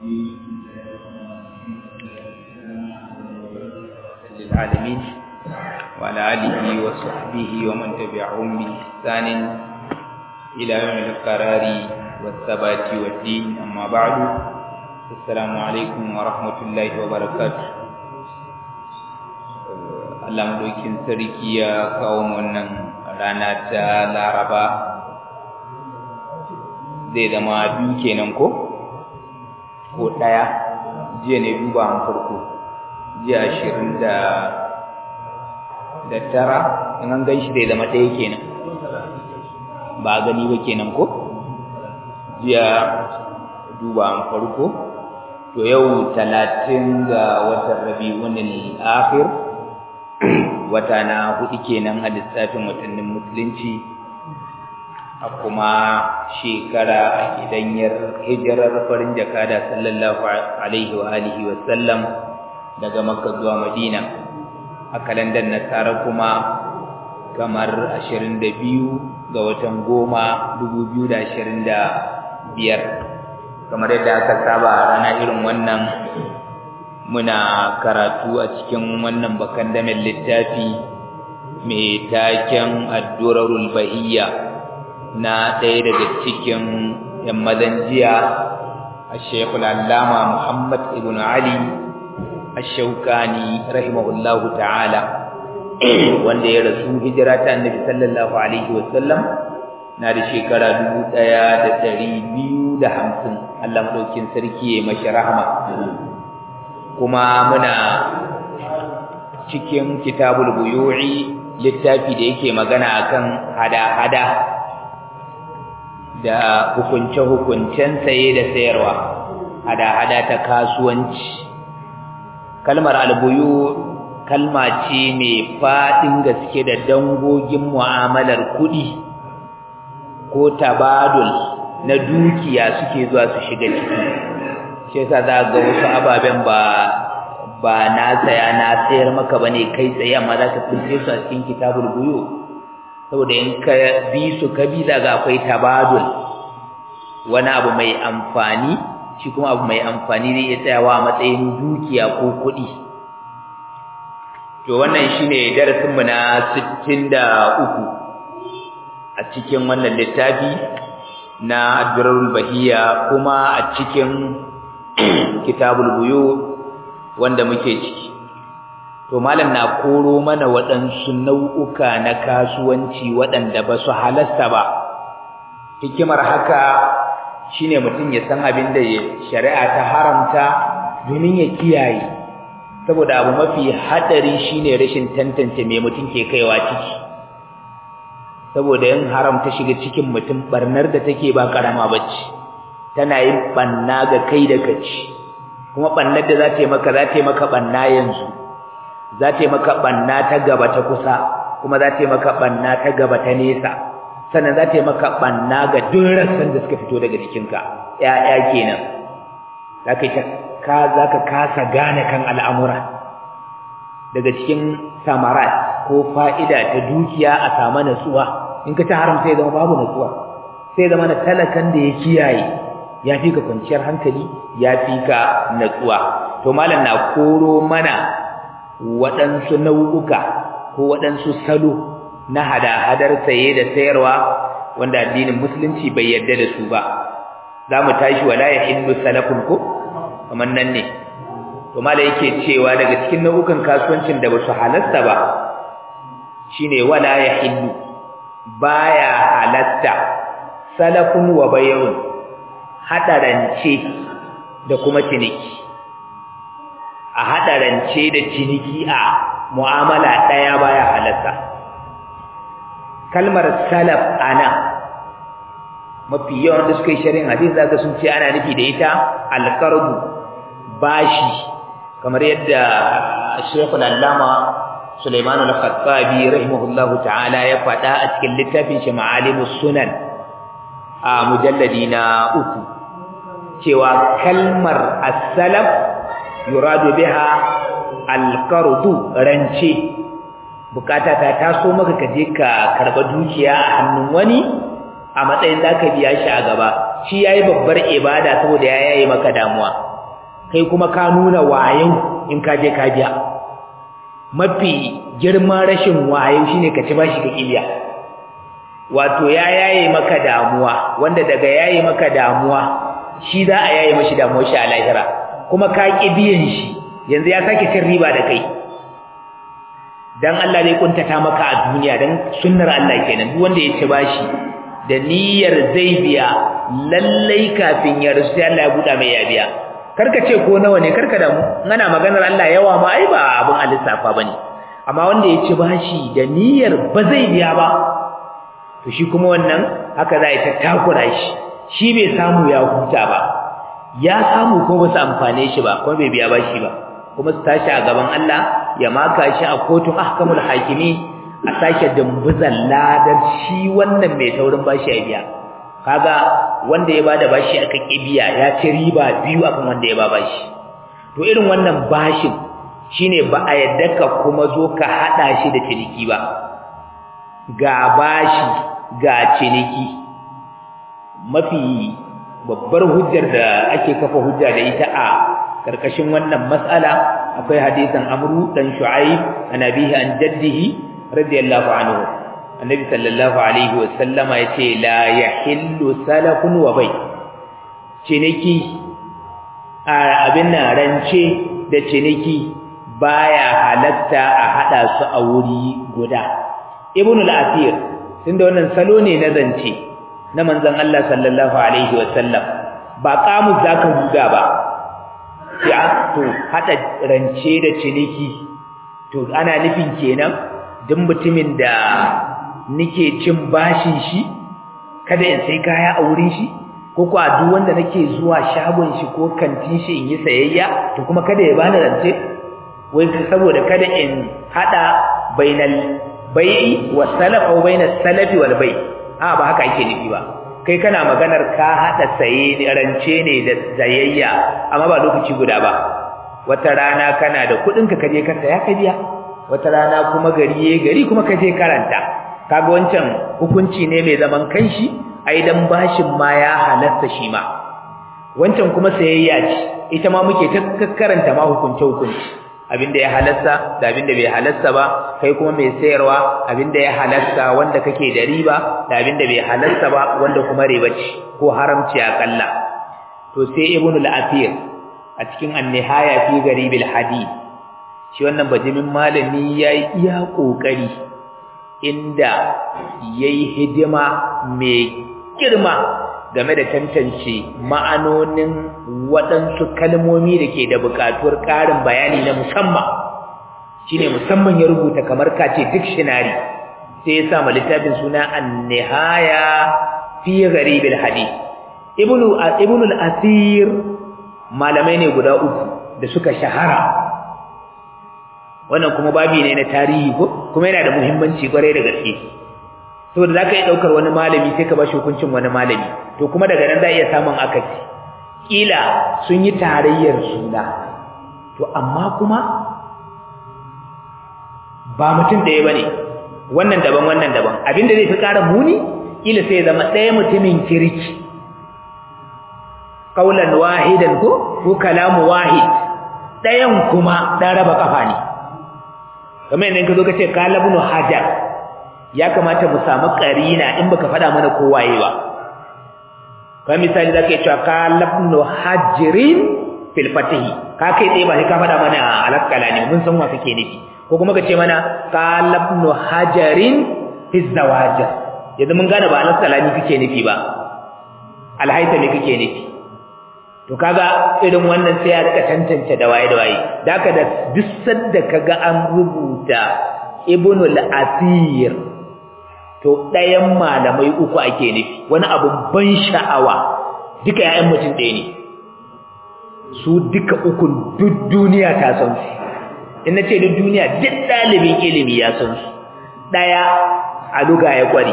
للعالمين وعلى آله وصحبه ومن تبعهم بإحسان إلى يوم القرار والثبات والدين أما بعد السلام عليكم ورحمة الله وبركاته Allah madaukin sarki ya kawo wannan rana ta Laraba zai zama biyu kenan ko ko ɗaya jiya ne duba an farko jiya ashirin da da tara in an gan shi zai zama ɗaya kenan ba a gani ba kenan ko jiya duba an farko to yau talatin ga watan rabi'un al-akhir wata na hudu kenan a lissafin watannin musulunci a kuma shekara a gidanyar hijirar farin jakada sallallahu alaihi wa alihi wa sallam daga makka zuwa madina a kalandar nasara kuma kamar 22 ga watan goma 2025 kamar yadda aka saba a rana irin wannan muna karatu a cikin wannan bakan damin littafi mai taken addurarul bahiyya na ɗaya daga cikin yan mazan jiya a shekul allama muhammad ibn ali ashaukani rahimahullahu ta'ala wanda ya rasu hijira ta annabi sallallahu alaihi wasallam na da shekara dubu ɗaya da ɗari biyu da hamsin allah maɗaukin sarki ya mashi rahama kuma muna cikin kitabul buyu'i littafi da yake magana akan hada-hada da hukunce-hukuncen saye da sayarwa hada-hada ta kasuwanci kalmar albuyu kalma ce mai faɗin gaske da dangogin mu'amalar kuɗi ko tabadul na dukiya suke zuwa su shiga ciki shi yasa za ga wasu ababen ba ba na saya na sayar maka bane kai tsaye amma za ka tsince su a cikin kitabul buyu saboda in ka bi su ka bi daga akwai tabadul wani abu mai amfani shi kuma abu mai amfani zai iya tsayawa a matsayin dukiya ko kuɗi to wannan shine darasin mu na 63 a cikin wannan littafi na Adrarul Bahiya kuma a cikin kitabul buyu wanda muke ciki to malam na koro mana waɗansu nau'uka na kasuwanci waɗanda ba su halasta ba hikimar haka shine mutum ya san abin da shari'a ta haramta domin ya kiyaye saboda abu mafi hadari shine rashin tantance me mutum ke kaiwa ciki saboda in haramta shiga cikin mutum barnar da take ba karama bace tana yin banna ga kai da kaci kuma bannar da za ta yi maka za ta yi maka banna yanzu za ta yi maka banna ta gaba ta kusa kuma za ta yi maka banna ta gaba ta nesa sannan za ta yi maka banna ga duk rassan da suka fito daga jikinka ƴaƴa kenan za ka ka za ka kasa gane kan al'amura daga cikin samarat ko fa'ida ta dukiya a samu natsuwa in ka ta haramta ya zama babu natsuwa sai zama na talakan da ya kiyaye ya fi ka kwanciyar hankali ya fi ka natsuwa to malam na koro mana waɗansu nau'uka ko waɗansu salo na hada-hadar saye da sayarwa wanda addinin musulunci bai yarda da su ba za mu tashi wala ya hindu salafun ko kamar nan ne to malam yake cewa daga cikin nau'ukan kasuwancin da ba su halasta ba shine wala ya hindu baya halatta salafun wa bay'un hadarance da kuma ciniki a hadarance da ciniki a mu'amala daya baya halatta kalmar salaf ana mafi yawan da suka yi shari'in hadisi zaka sun ce ana nufi da ita alqarbu bashi kamar yadda Sheikhul Allama Sulaiman al-Khattabi rahimahullahu ta'ala ya faɗa a cikin littafin shi Ma'alimus Sunan a mujalladi na uku cewa kalmar as-salaf yuradu biha al-qardu rance bukata ta taso maka ka je ka karba dukiya a hannun wani a matsayin zaka biya shi a gaba shi yayi babbar ibada saboda ya yayi maka damuwa kai kuma ka nuna wayo in ka je ka biya mafi girman rashin wayo shine ka ci bashi ka kibiya wato ya yaye maka damuwa wanda daga yaye maka damuwa shi za a yaye mashi damuwar shi a lahira kuma ka ki biyan shi yanzu ya sake cin riba da kai dan Allah zai kuntata maka a duniya dan sunnar Allah kenan duk wanda ya ci bashi da niyyar zai biya lallai kafin ya rusu Allah ya buɗa mai ya biya karka ce ko nawa ne karka damu ana maganar Allah yawa ma ai ba abin alisafa bane amma wanda ya ci bashi da niyyar ba zai biya ba to shi kuma wannan haka za ta takura shi shi bai samu ya huta ba ya samu ko ba su amfane shi ba kuma bai biya bashi ba kuma su tashi a gaban Allah ya maka shi a kotun ahkamul hakimi a sake dumbuzan ladar shi wannan mai taurin bashi ya biya kaga wanda ya bada bashi aka kibiya ya ci riba biyu akan wanda ya ba bashi to irin wannan bashin shine ba a yadda ka kuma zo ka hada shi da ciniki ba ga bashi ga ciniki mafi babbar hujjar da ake kafa hujja da ita a karkashin wannan mas'ala akwai hadisin Amru dan Shu'aib annabihi an jaddihi radiyallahu anhu annabi sallallahu alaihi wasallama yace la yahillu salafun wa bay ciniki abin nan rance da ciniki baya halatta a hada su a wuri guda ibn al-athir tunda wannan salo ne na zance na manzon Allah sallallahu alaihi wasallam ba kamu zaka buga ba sai to hada rance da ciniki to ana nufin kenan duk mutumin da nike cin bashin shi kada in sai kaya a wurin shi ko ko duk wanda nake zuwa shagon shi ko kantin shi in yi sayayya to kuma kada ya bani rance wai saboda kada in hada bainal bai'i was salaf aw bainas salafi wal bai a ba haka ake nufi ba kai kana maganar ka hada saye rance ne da sayayya amma ba lokaci guda ba wata rana kana da kudin ka kaje ka saya ka biya wata rana kuma gari yayi gari kuma kaje karanta kaga wancan hukunci ne mai zaman kanshi ai dan bashin ma ya halatta shi ma wancan kuma sayayya ce ita ma muke ta karanta ma hukunce hukunci abinda ya halasta da abinda bai halasta ba kai kuma mai sayarwa abinda ya halasta wanda kake da riba da abinda bai halasta ba wanda kuma riba ce ko haramci akalla to sai ibnu al-athir a cikin an-nihaya fi garibil hadith shi wannan bajimin malami yayi iya kokari inda yayi hidima mai girma game da tantance ma'anonin waɗansu kalmomi da ke da buƙatuwar ƙarin bayani na musamman shine musamman ya rubuta kamar kace dictionary sai ya sa ma littafin suna an-nihaya fi gharibil hadith ibnu ibnu al-asir malamai ne guda uku da suka shahara wannan kuma babi ne na tarihi ko kuma yana da muhimmanci kwarai da gaske saboda za ka yi ɗaukar wani malami sai ka ba shi hukuncin wani malami to kuma daga nan za a iya samun akasi ƙila sun yi tarayyar suna to amma kuma ba mutum ɗaya ba ne wannan daban wannan daban abinda zai fi ƙara muni ƙila sai zama ɗaya mutumin kirki ƙaunar wahidan ko ko kalamu wahid ɗayan kuma ɗan raba ƙafa ne kamar yadda ka zo ka ce kalabnu hajar ya kamata mu samu karina in baka faɗa mana ko waye ba kamar misali zaka yi cewa kalabnu hajirin fil fatihi ka kai tsaye ba sai ka faɗa mana alaskala ne mun san wa kake nufi ko kuma ka ce mana kalabnu hajarin fi zawajir yanzu mun gane ba alaskala ne kake nufi ba alhaita ne kake nufi to kaga irin wannan sai ya rika tantance da waye da waye da haka da duk sanda kaga an rubuta ibnul asir to ɗayan malamai uku ake nufi wani abun ban sha'awa duka ƴaƴan mutum ɗaya ne su duka ukun duk duniya ta san su in na ce duk duniya duk ɗalibin ilimi ya san su ɗaya a luga ya ƙware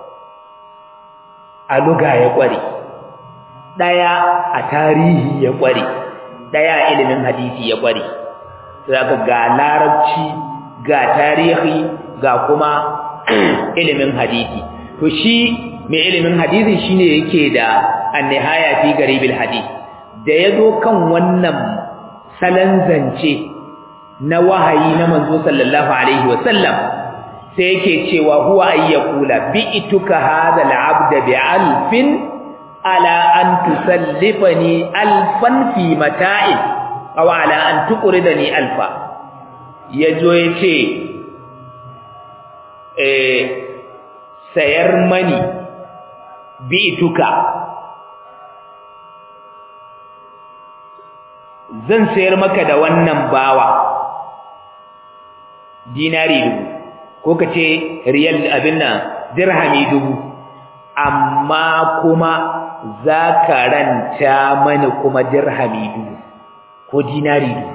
a luga ya ƙware ɗaya a tarihi ya ƙware ɗaya a ilimin hadisi ya ƙware sai ga larabci ga tarihi ga kuma ilimin hadisi to shi mai ilimin hadisi shine yake da annihaya fi garibil hadith da yazo kan wannan salan zance na wahayi na manzo sallallahu alaihi wasallam sai yake cewa huwa ayyakula bi'tuka hadha al'abda bi'alfin ala an tusallifani alfan fi mata'in aw ala an tuqridani alfa yazo yace eh sayar mani bi'tuka zan sayar maka da wannan bawa dinari dubu ko ka ce riyal abin nan dirhami dubu amma kuma za ka ranta mani kuma dirhami dubu ko dinari dubu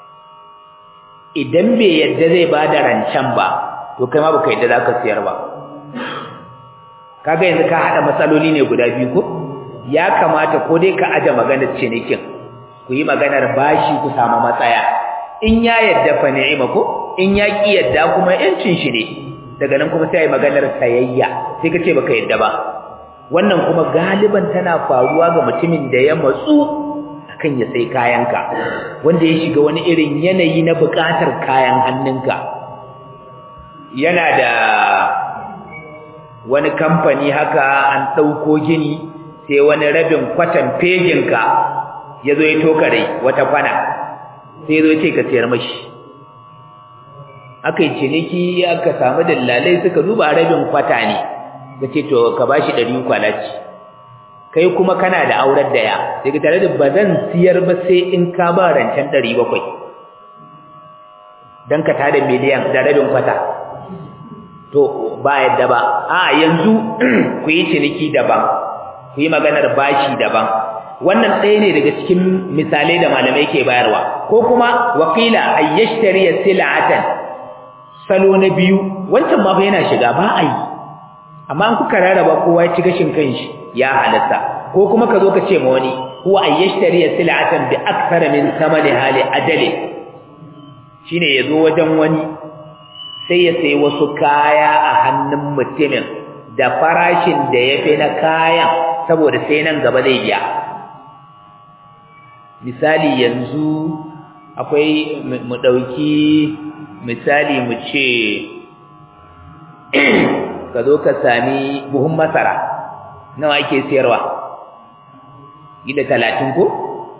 idan bai yadda zai ba da rancen ba to kai ma baka yadda za ka siyar ba kaga yanzu ka haɗa matsaloli ne guda biyu ko ya kamata ko dai ka aje maganar cinikin ku yi maganar bashi ku samu matsaya in ya yadda fa ni'ima ko in ya ki yadda kuma yancin shi ne daga nan kuma sai ai maganar sayayya sai ka ce baka yadda ba wannan kuma galiban tana faruwa ga mutumin da ya matsu akan ya sai kayanka wanda ya shiga wani irin yanayi na buƙatar kayan hannunka yana da wani kamfani haka an ɗauko gini sai wani rabin kwatan fejinka ya zo ya tokare wata kwana sai zo ce ka sayar mashi aka yi ciniki aka samu dallalai suka duba rabin kwata ne ka ce to ka ba shi ɗari kwalaci kai kuma kana da aurar da ya daga tare da ba zan siyar ba sai in ka ba rancen ɗari bakwai don ka tada miliyan da rabin kwata to ba yadda ba a yanzu ku yi ciniki daban ku yi maganar bashi daban wannan ɗaya ne daga cikin misalai da malamai ke bayarwa ko kuma wakila ayyashtari sil'atan salo na biyu wancan ma fa yana shiga ba a yi amma an kuka rarraba kowa ya ci gashin kanshi ya halatta ko kuma ka zo ka ce ma wani huwa ayyashtari sil'atan bi akthara min samani hali ajali shine yazo wajen wani sai ya sayi wasu kaya a hannun mutumin da farashin da ya fi na kayan saboda sai nan gaba zai biya misali yanzu akwai mu ɗauki misali mu ce ka zo ka sami buhun masara nawa ake sayarwa gida talatin ko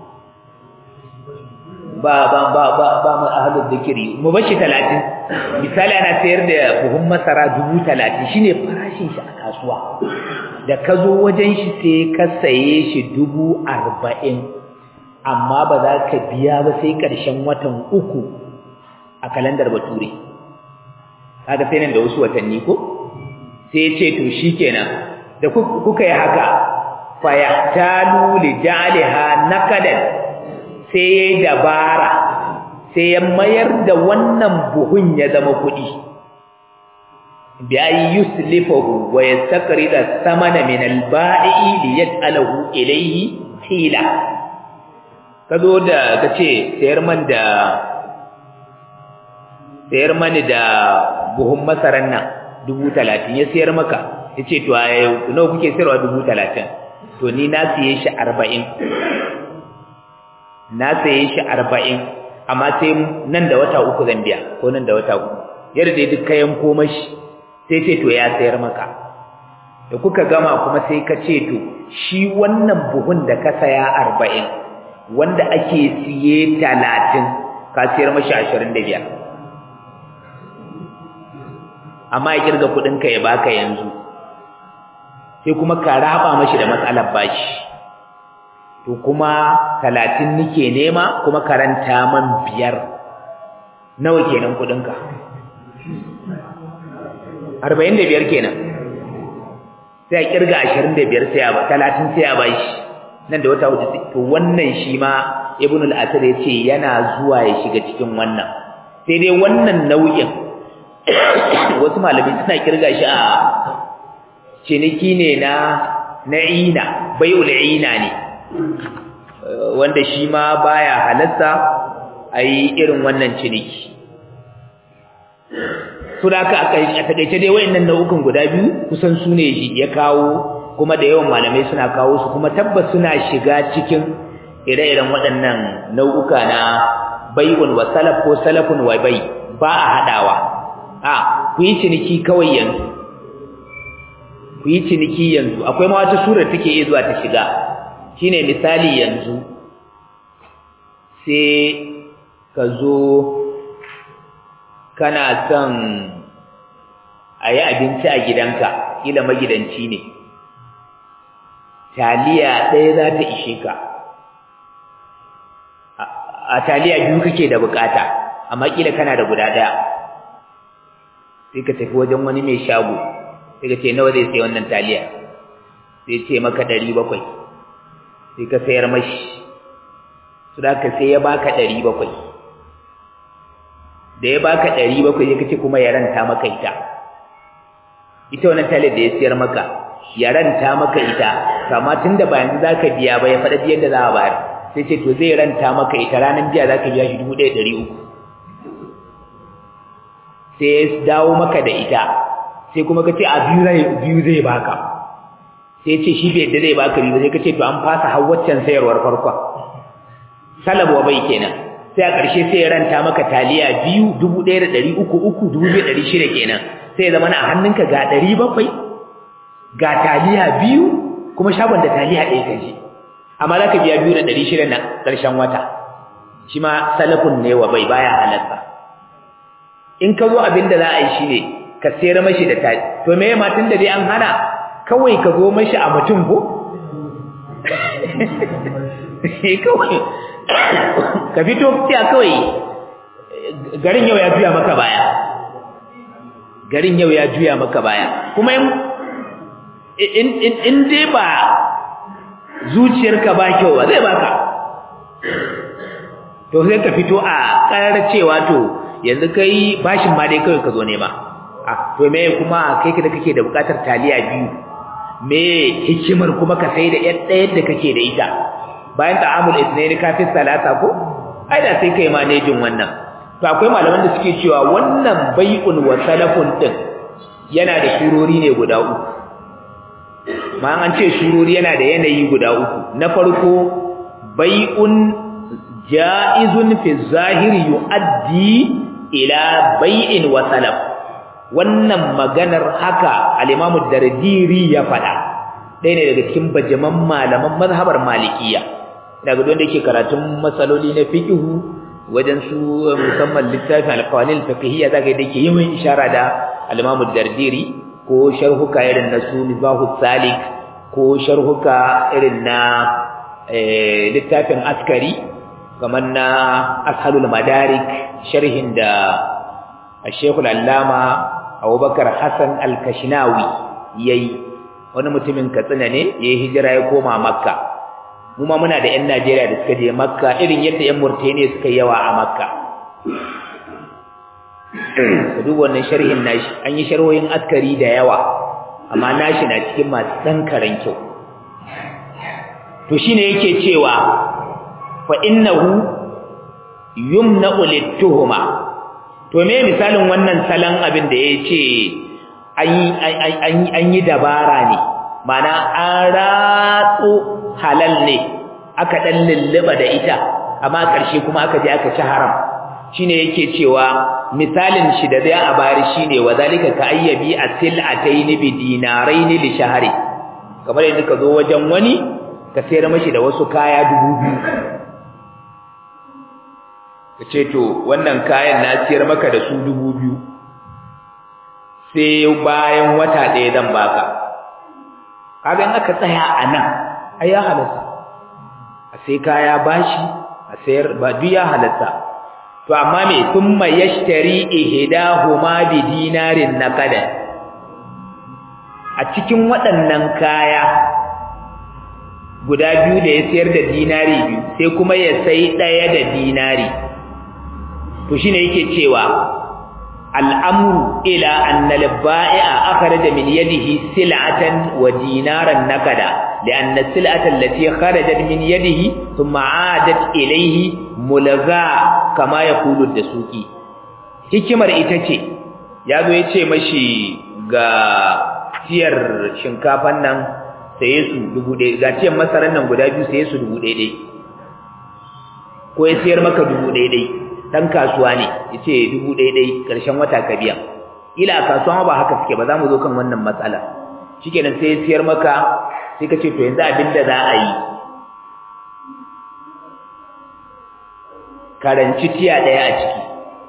ba ba ba ba ba mu ahlul zikiri mu bashi talatin misali ana sayar da buhun masara dubu talatin shine farashin shi a kasuwa da ka zo wajen shi sai ka saye shi dubu arba'in amma ba za ka biya ba sai ƙarshen watan uku a kalandar bature kaga sai nan da wasu watanni ko sai ce to shikenan da kuka yi haka fa yahtalu li ja'liha naqadan sai yayi dabara sai ya mayar da wannan buhun ya zama kuɗi bi ay yuslifahu wa yastaqrida thamana min al-ba'i li yaj'alahu ilayhi hila kazo da kace sayar man da sayar mani da buhun masaran nan dubu talatin ya sayar maka ya ce to a nawa kuke sayarwa dubu talatin to ni na siye shi arba'in na siye shi arba'in amma sai nan da wata uku zan biya ko nan da wata uku yadda dai duk kayan komashi sai ce to ya sayar maka da kuka gama kuma sai ka ce to shi wannan buhun da ka saya arba'in wanda ake siye talatin ka sayar mashi ashirin da biyar amma ya kirga kudinka ya baka yanzu sai kuma ka raba mashi da matsalar bashi to kuma talatin nike nema kuma karanta man biyar nawa kenan kudinka arba'in da biyar kenan sai a kirga ashirin da biyar sai a ba talatin sai a bashi nan da wata hudu to wannan shi ma ibn al-asir ya ce yana zuwa ya shiga cikin wannan sai dai wannan nau'in wasu malami suna kirga shi a ciniki ne na na'ina bai'ul ina ne wanda shi ma baya halatta ayi irin wannan ciniki to da aka a takaice dai wayannan nau'ukan guda biyu kusan su ne ya kawo kuma da yawan malamai suna kawo su kuma tabbas suna shiga cikin ire-iren waɗannan nau'uka na bai'un wa salaf ko salafun wa bai ba a haɗawa a ku yi ciniki kawai yanzu ku yi ciniki yanzu akwai ma wata surar take iya zuwa ta shiga shine misali yanzu sai ka zo kana son a yi abinci a gidanka kila magidanci ne taliya ɗaya za ta ishe ka a taliya biyu kake da bukata amma kila kana da guda ɗaya sai ka tafi wajen wani mai shago sai ka ce nawa zai sai wannan taliya sai ce maka ɗari bakwai sai ka sayar mashi su da ka sai ya baka ɗari bakwai da ya baka ɗari bakwai ya kace kuma ya ranta maka ita ita wannan taliyar da ya sayar maka ya ranta maka ita kama tun da ba yanzu za ka biya ba ya faɗa biyan da za a bayar sai ce to zai ranta maka ita ranar biya za ka biya shi dubu ɗaya ɗari uku sai ya dawo maka da ita sai kuma ka ce a biyu zai baka sai ce shi bai da zai baka biyu sai ka ce to an fasa har waccan sayarwar farkon salabwa bai kenan sai a ƙarshe sai ya ranta maka taliya biyu dubu ɗaya da ɗari uku uku dubu biyu ɗari shida kenan sai ya zama na a hannunka ga ɗari bakwai ga taliya biyu kuma shagon da taliya ɗaya ka je amma za ka biya biyu da ɗari shida na ƙarshen wata shi ma salafun ne wa bai baya halatta in ka zo abin da za a yi shi ne ka sayar mashi da tali to me ma tun da dai an hana kawai ka zo mashi a mutum ko kawai ka fito tiya kawai garin yau ya juya maka baya garin yau ya juya maka baya kuma in in dai ba zuciyarka ba kyau ba zai baka to sai ka fito a karar cewa to yanzu kai bashin ma dai kawai ka zo nema ah to me kuma kai da kake da bukatar taliya biyu me hikimar kuma ka sai da yadda yadda kake da ita bayan ta'amul ithnaini kafin salata ko ai da sai kai manejin wannan to akwai malaman da suke cewa wannan bai'un wa salafun din yana da shurori ne guda uku ma an ce shurori yana da yanayi guda uku na farko bai'un ja'izun fi zahiri yu'addi ila bai'in wa salaf wannan maganar haka al-Imam Dardiri ya faɗa ɗaya ne daga cikin bajaman malaman mazhabar Malikiya daga wanda yake karatun matsaloli na fiqhu wajen su musamman littafin al-qawanin fiqhiyya zaka da yake yawan ishara da al-Imam Dardiri ko sharhuka irin na su Mizahu Salik ko sharhuka irin na littafin Askari kamar na Ashalul Madarik sharhin da Sheikh al-Allama Abubakar Hassan al-Kashinawi yayi wani mutumin Katsina ne yayi hijira ya koma Makka mu ma muna da ƴan Najeriya da suka je Makka irin yadda ƴan Mauritania suka yawa a Makka ka duba wannan sharhin nashi an yi sharhohin askari da yawa amma nashi na cikin masu dan karan kyau to shine yake cewa fa innahu yumna'u lit-tuhma to me misalin wannan salon abin da yace an yi dabara ne mana an ratso halal ne aka dan lulluba da ita amma ƙarshe kuma aka je aka ci haram shine yake cewa misalin shi da zai a bari shine wazalika ka ayyabi asilatayn bi dinarayn li shahri kamar yadda ka zo wajen wani ka sayar mashi da wasu kaya dubu biyu ka ce to wannan kayan na siyar maka da su dubu biyu sai bayan wata ɗaya zan baka kaga in aka tsaya a nan ai ya halatta a sai kaya bashi a sayar ba duk ya halatta to amma me thumma yashtari ihdahuma bi dinarin naqada a cikin waɗannan kaya guda biyu da ya sayar da dinari biyu sai kuma ya sai ɗaya da dinari to shine yake cewa al'amru ila anna al-ba'i'a akhraja min yadihi sil'atan wa dinaran nakada لأن السلعة التي خرجت من يده ثم عادت إليه ملغا كما يقول الدسوقي hikimar ita ce ya zo ya ce mashi ga tiyar shinkafan nan saye su dubu ɗaya ga tiyar masarar nan guda biyu saye su dubu ɗaya ɗaya ko ya sayar maka dubu daidai dan kasuwa ne yace dubu daidai karshen wata ka biya ila kasuwa ba haka suke ba za mu zo kan wannan matsala shikenan sai ya sayar maka sai ka ce to yanzu abinda za a yi karanci tiya daya a ciki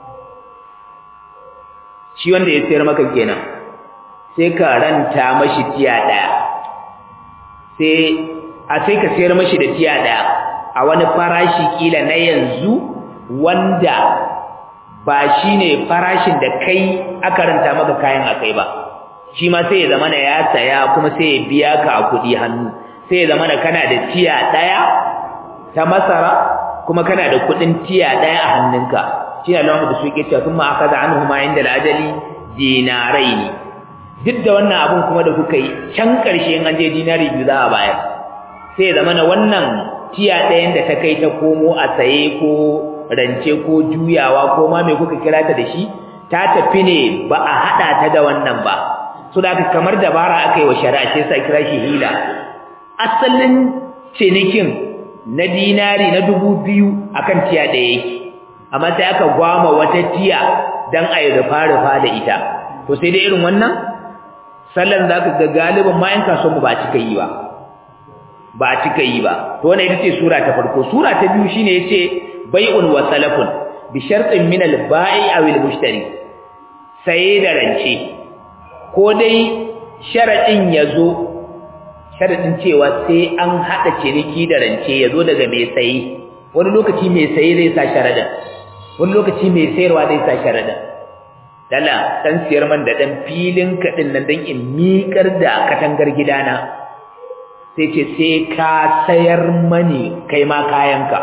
shi wanda ya sayar maka kenan sai ka ranta mashi tiya daya sai a sai ka sayar mashi da tiya daya a wani farashi kila na yanzu wanda ba shine farashin da kai aka ranta maka kayan akai ba shi ma sai ya zama na ya saya kuma sai ya biya ka a kuɗi hannu sai ya zama na kana da tiya daya ta masara kuma kana da kuɗin tiya daya a hannunka shine Allah da su yake cewa kuma akaza anhu ma inda al-ajali dinaraini duk da wannan abun kuma da kuka yi can ƙarshe in an je dinari biyu za a bayar sai ya zama na wannan tiya ɗayan da ta kai ta komo a saye ko rance ko juyawa ko ma mai kuka kira ta da shi ta tafi ne ba a haɗa ta da wannan ba so da aka kamar dabara aka yi wa shari'a sai sa kira shi hila asalin cinikin na dinari na dubu biyu akan tiya ɗaya yake amma sai aka gwama wata tiya dan a yi rufa-rufa da ita to sai dai irin wannan sallan za ka ga galibin ma 'yan kasuwanmu ba a cika yi ba ba a cika yi ba to wannan ita ce sura ta farko sura ta biyu shine yace bai'un wa salafun bi shartin min al-ba'i aw al-mushtari saye da rance ko dai sharadin yazo sharadin cewa sai an hada ciniki da rance yazo daga mai saye wani lokaci mai saye zai sa sharadin wani lokaci mai sayarwa zai sa sharadin dala dan siyar man da dan filin kadin nan dan in miƙar da katangar gidana sai ce sai ka sayar mani kai ma kayanka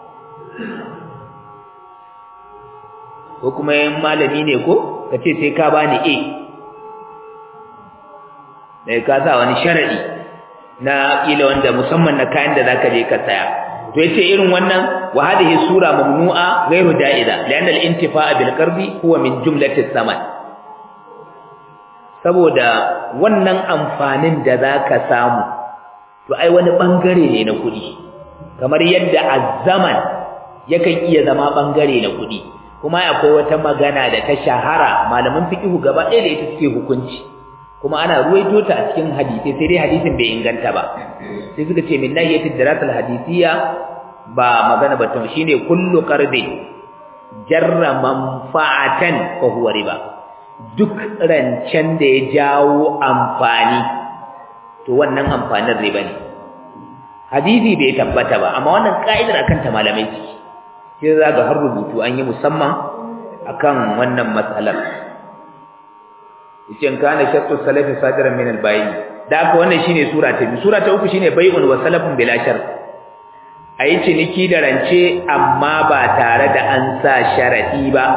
ko kuma yin malami ne ko ka ce sai ka bani a da ka sa wani sharadi na kila wanda musamman na kayan da zaka je ka saya to yace irin wannan wa hadhihi sura mamnu'a ghairu da'iza lianna al-intifa'a bil qardi huwa min jumlati saman saboda wannan amfanin da zaka samu to ai wani bangare ne na kuɗi kamar yadda azzaman yakan iya zama bangare na kuɗi kuma akwai wata magana da ta shahara malaman fiqhu gaba ɗaya da ita suke hukunci kuma ana ruwaito ta a cikin hadisi sai dai hadisin bai inganta ba sai suka ce min nahiyatid dirasatil hadisiyya ba magana ba ta shine kullu qardin jarra manfa'atan fa huwa riba duk rancen da ya jawo amfani to wannan amfanin riba ne hadisi bai tabbata ba amma wannan ka'idar akan ta malamai ce sai za ga har rubutu an yi musamman akan wannan matsalar yace kana shartu salafi sadiran min al-bay'i da haka wannan shine sura ta biyu sura ta uku shine bai'un wa salafun bila shart ayi ciniki da rance amma ba tare da an sa sharadi ba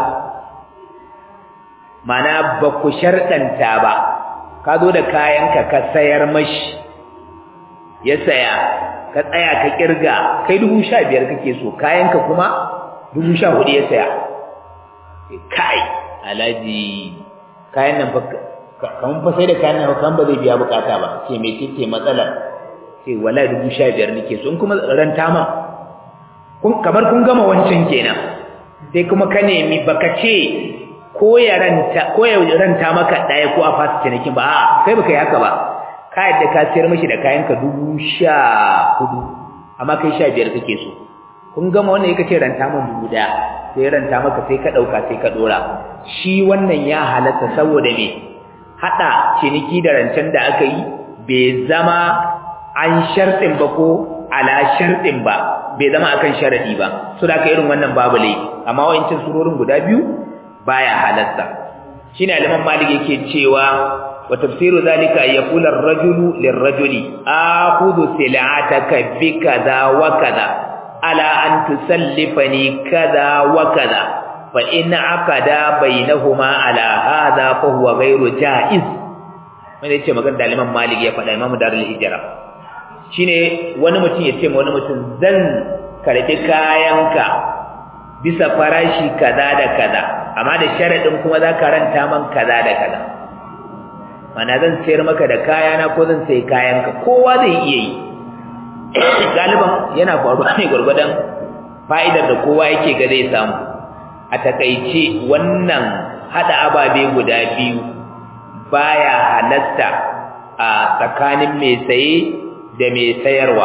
mana ba ku sharɗanta ba ka zo da kayanka ka sayar mashi ya saya ka tsaya ka kirga kai dubu sha biyar kake so kayanka kuma dubu sha hudu ya saya kai alhaji kayan nan kamar fa sai da kayan nan kan ba zai biya bukata ba ce me ce matsalar ce wala dubu sha biyar nake so in kuma ranta ma kamar kun gama wancan kenan sai kuma ka nemi baka ce ko ya ranta ko ya ranta maka daya ko a fasa cinikin ba a kai baka yi haka ba ka yadda ka siyar mishi da kayan ka dubu sha hudu amma kai sha biyar kake so kun gama wannan yake ce ranta min dubu daya sai ranta maka sai ka dauka sai ka dora shi wannan ya halatta saboda me hada ciniki da rancen da aka yi bai zama an shartin ba ko ala shartin ba bai zama akan sharadi ba so da irin wannan babu lai amma wayancin surorin guda biyu baya halatta shine aliman malik yake cewa wa tafsiru zalika yaqulu ar-rajulu lir-rajuli akhudhu sil'ataka bi kaza wa kaza ala an tusallifani kaza wa kaza fa in aqada bainahuma ala hadha fa huwa ghayru jaiz wanda yace magana da aliman malik ya faɗa imamu darul hijra shine wani mutum ya ce ma wani mutum zan karbi kayanka bisa farashi kaza da kaza amma da sharadin kuma za ka ranta man kaza da kaza mana zan sayar maka da kayana ko zan sayi kayanka kowa zai iya yi galiban yana faruwa ne gwargwadon fa'idar da kowa yake ga zai samu a takaice wannan hada ababe guda biyu baya halatta a tsakanin mai saye da mai sayarwa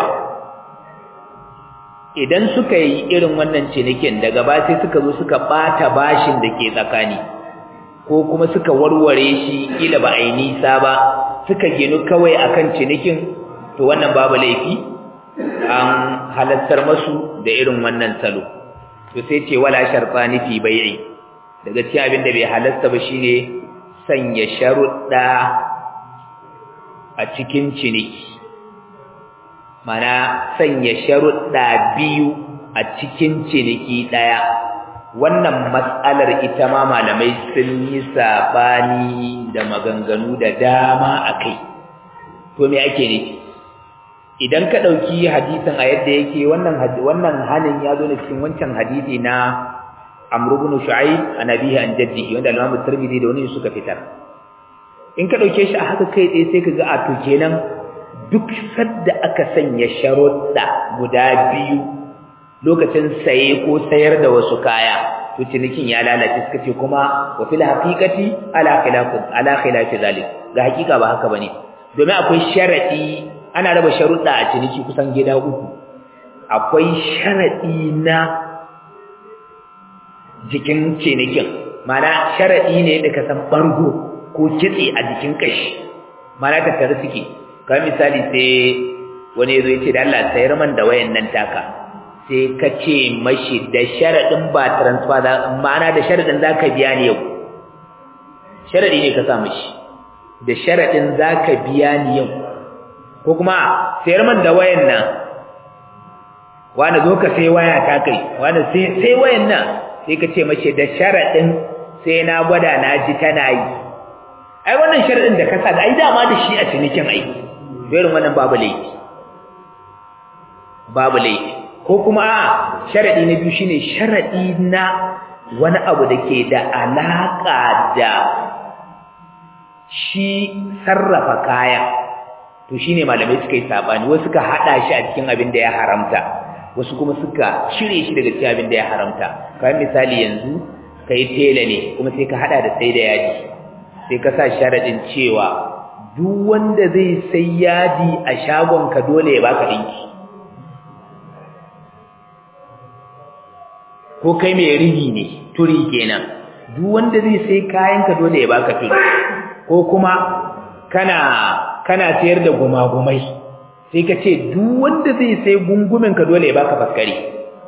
idan suka yi irin wannan cinikin daga ba sai suka zo suka bata bashin da ke tsakani ko kuma suka warware shi kila ba a yi nisa ba suka ginu kawai akan cinikin to wannan babu laifi an halattar masu da irin wannan salo to sai ce wala shartani fi bai'i daga cikin abin da bai halatta ba shine sanya sharuɗa a cikin ciniki mana sanya sharuɗa biyu a cikin ciniki ɗaya wannan matsalar ita ma malamai sun yi saɓani da maganganu da dama a kai to me ake nufi idan ka ɗauki hadisin a yadda yake wannan wannan hanin ya zo ne cikin wancan hadisi na Amr ibn Shu'aib an abihi an jaddihi wanda Imam Tirmidhi da wani suka fitar in ka ɗauke shi a haka kai tsaye sai ka ga a to kenan duk sadda aka sanya sharuɗa guda biyu lokacin saye ko sayar da wasu kaya to cinikin ya lalace suka ce kuma wa fil haqiqati ala khilafi ala khilafi zalik ga hakika ba haka bane domin akwai sharadi ana raba sharuɗa a ciniki kusan gida uku akwai sharadi na jikin cinikin mana sharadi ne da ka san bargo ko kitse a jikin kashi mana ka tare suke kamar misali sai wani yazo ya ce da Allah sayar man da wayan nan taka sai ka ce mashi da sharadin ba transfer da ma'ana da sharadin zaka biya ni yau sharadi ne ka sa mashi da sharadin zaka biya ni yau ko kuma sayar man da wayan nan wani zo ka sai waya ta kai wani sai sai wayan nan sai ka ce mashi da sharadin sai na gwada na ji tana yi ai wannan sharadin da ka sa ai dama da shi a cinikin ai irin wannan babu laifi babu laifi ko kuma a sharadi na biyu shine sharadi na wani abu da ke da alaka da shi sarrafa kaya to shine malamai suka yi sabani wasu suka hada shi a cikin abin da ya haramta wasu kuma suka shirye shi daga cikin abin da ya haramta kamar misali yanzu kai tela ne kuma sai ka hada da sai da yaji sai ka sa sharadin cewa duk wanda zai sai yadi a shagon ka dole ya baka dinki ko kai mai rigi ne turi kenan duk wanda zai sai kayan ka dole ya baka turi ko kuma kana kana sayar da gumagumai sai ka ce duk wanda zai sai gungumin ka dole ya baka faskari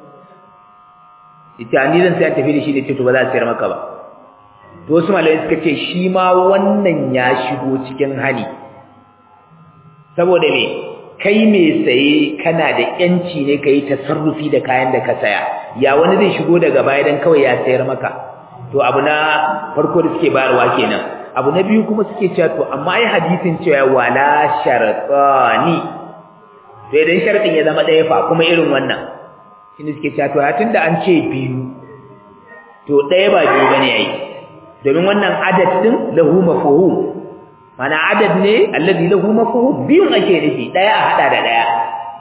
ita ni zan sai an tafi da shi da ce to ba za a sayar maka ba to wasu malamai suka ce shi ma wannan ya shigo cikin hani saboda me kai mai saye kana da yanci ne kai tasarrufi da kayan da ka saya ya wani zai shigo daga baya dan kawai ya sayar maka to abu na farko da suke bayarwa kenan abu na biyu kuma suke cewa to amma ai hadisin cewa wala sharqani to idan sharadin ya zama ɗaya fa kuma irin wannan shine suke cewa to tunda an ce biyu to ɗaya ba biyu bane ai domin wannan adad din lahu mafhum mana adad ne alladhi lahu mafhum biyun ake nufi ɗaya a hada da ɗaya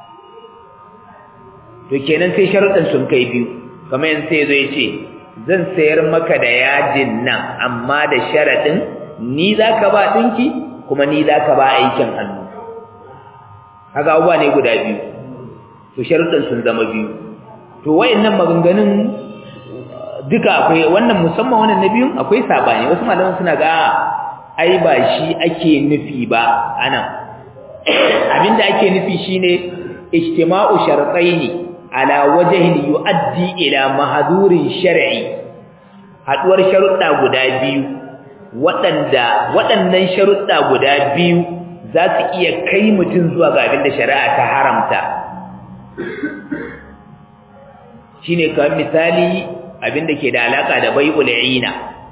to kenan sai sharuɗin sun kai biyu kamar yanzu sai zai ce zan sayar maka da yajin nan amma da sharaɗin ni za ka ba ɗinki kuma ni za ka ba aikin hannu haka abubuwa ne guda biyu to sharuɗin sun zama biyu to wayannan maganganun duka akwai wannan musamman wannan na biyun akwai sabani wasu malaman suna ga ai ba shi ake nufi ba anan abinda ake nufi shine ijtima'u shartaini ala wajhin yu'addi ila mahdurin shar'i haduwar sharuɗa guda biyu waɗanda waɗannan sharuɗa guda biyu za su iya kai mutum zuwa ga abin da shari'a ta haramta shine kamar misali abin da ke da alaka da bai'ul ina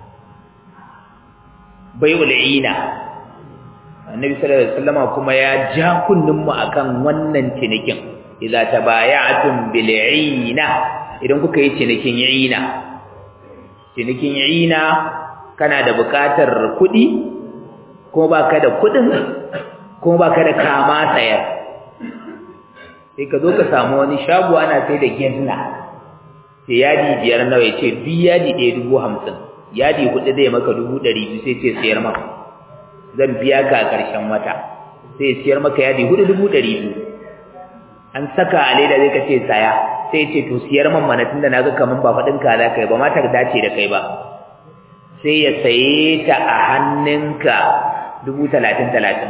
bai'ul ina annabi sallallahu alaihi wasallam kuma ya ja kunnin mu akan wannan cinikin idza tabaya'tum bil ina idan kuka yi cinikin ina cinikin ina kana da bukatar kuɗi ko baka da kuɗin ko baka da kama sayar sai ka zo ka samu wani shago ana sai da gezna sai yadi biyar nawa ya ce duk yadi ɗaya dubu hamsin yadi hudu zai maka dubu ɗari biyu sai ce siyar maka zan biya ka a ƙarshen wata sai siyar maka yadi hudu dubu ɗari biyu an saka a leda zai ka ce saya sai ce to siyar man mana tunda na ga kaman ba faɗin ka za ka yi ba ma ta dace da kai ba sai ya saye ta a hannunka dubu talatin talatin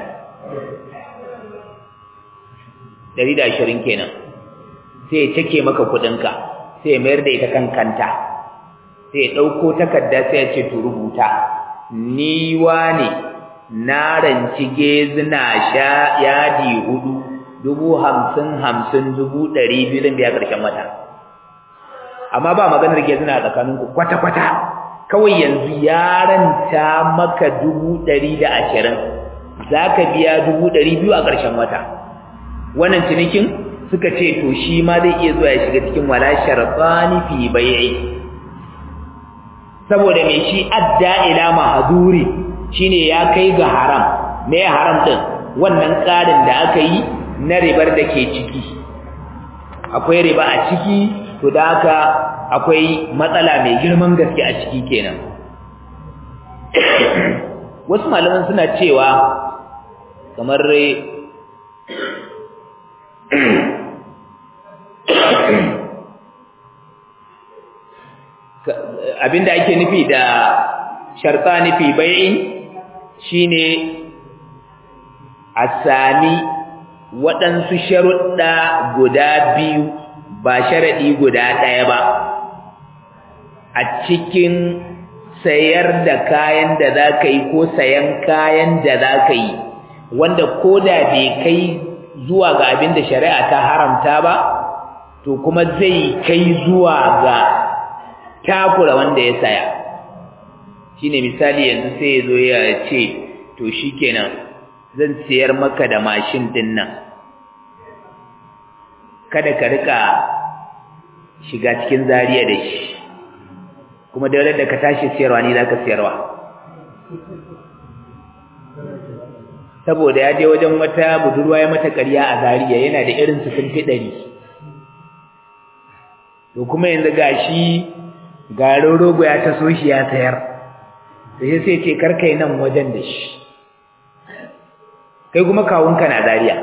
ɗari da ashirin kenan sai ya cike maka kuɗinka sai ya mayar da ita kan kanta sai ya ɗauko takarda sai ya ce to rubuta ni ne na ranci gezina sha yadi hudu dubu hamsin hamsin dubu ɗari biyu zan biya ƙarshen wata amma ba maganar gezina a tsakaninku kwata-kwata kawai yanzu ya ranta maka dubu ɗari da ashirin za ka biya dubu ɗari biyu a ƙarshen wata wannan cinikin suka ce to shi ma zai iya zuwa ya shiga cikin wala sharfani fi bai'i saboda mai shi adda ila mahzuri shine ya kai ga haram me haram din wannan tsarin da aka yi na ribar da ke ciki akwai riba a ciki to da haka akwai matsala mai girman gaske a ciki kenan wasu malaman suna cewa kamar abinda ake nufi da sharta nufi bai'in shine a sami waɗansu sharuɗa guda biyu ba sharaɗi guda ɗaya ba a cikin sayar da kayan da za ka yi ko sayan kayan da za ka yi wanda ko da bai kai zuwa ga abin da shari'a ta haramta ba to kuma zai kai zuwa ga takura wanda ya saya shine misali yanzu sai ya zo ya ce to shikenan zan siyar maka da mashin din nan kada ka rika shiga cikin zariya da shi kuma da da ka tashi siyarwa ni zaka siyarwa saboda ya je wajen wata budurwa ya mata ƙarya a zariya yana da irin su sun fi ɗari to kuma yanzu gashi garin rogo ya taso shi ya sayar sai sai ce karkai nan wajen da shi kai kuma kawunka na zariya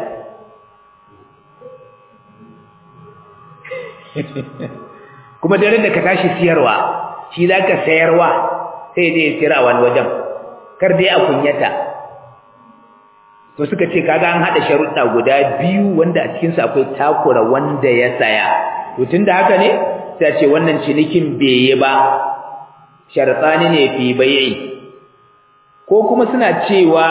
kuma dare da ka tashi siyarwa shi za ka sayarwa sai zai siyar a wani wajen kar dai a kunyata to suka ce kaga an haɗa sharuɗa guda biyu wanda a cikinsu akwai takura wanda ya saya to tun da haka ne sai ce wannan cinikin bai yi ba shartsani ne fi bai'i ko kuma suna cewa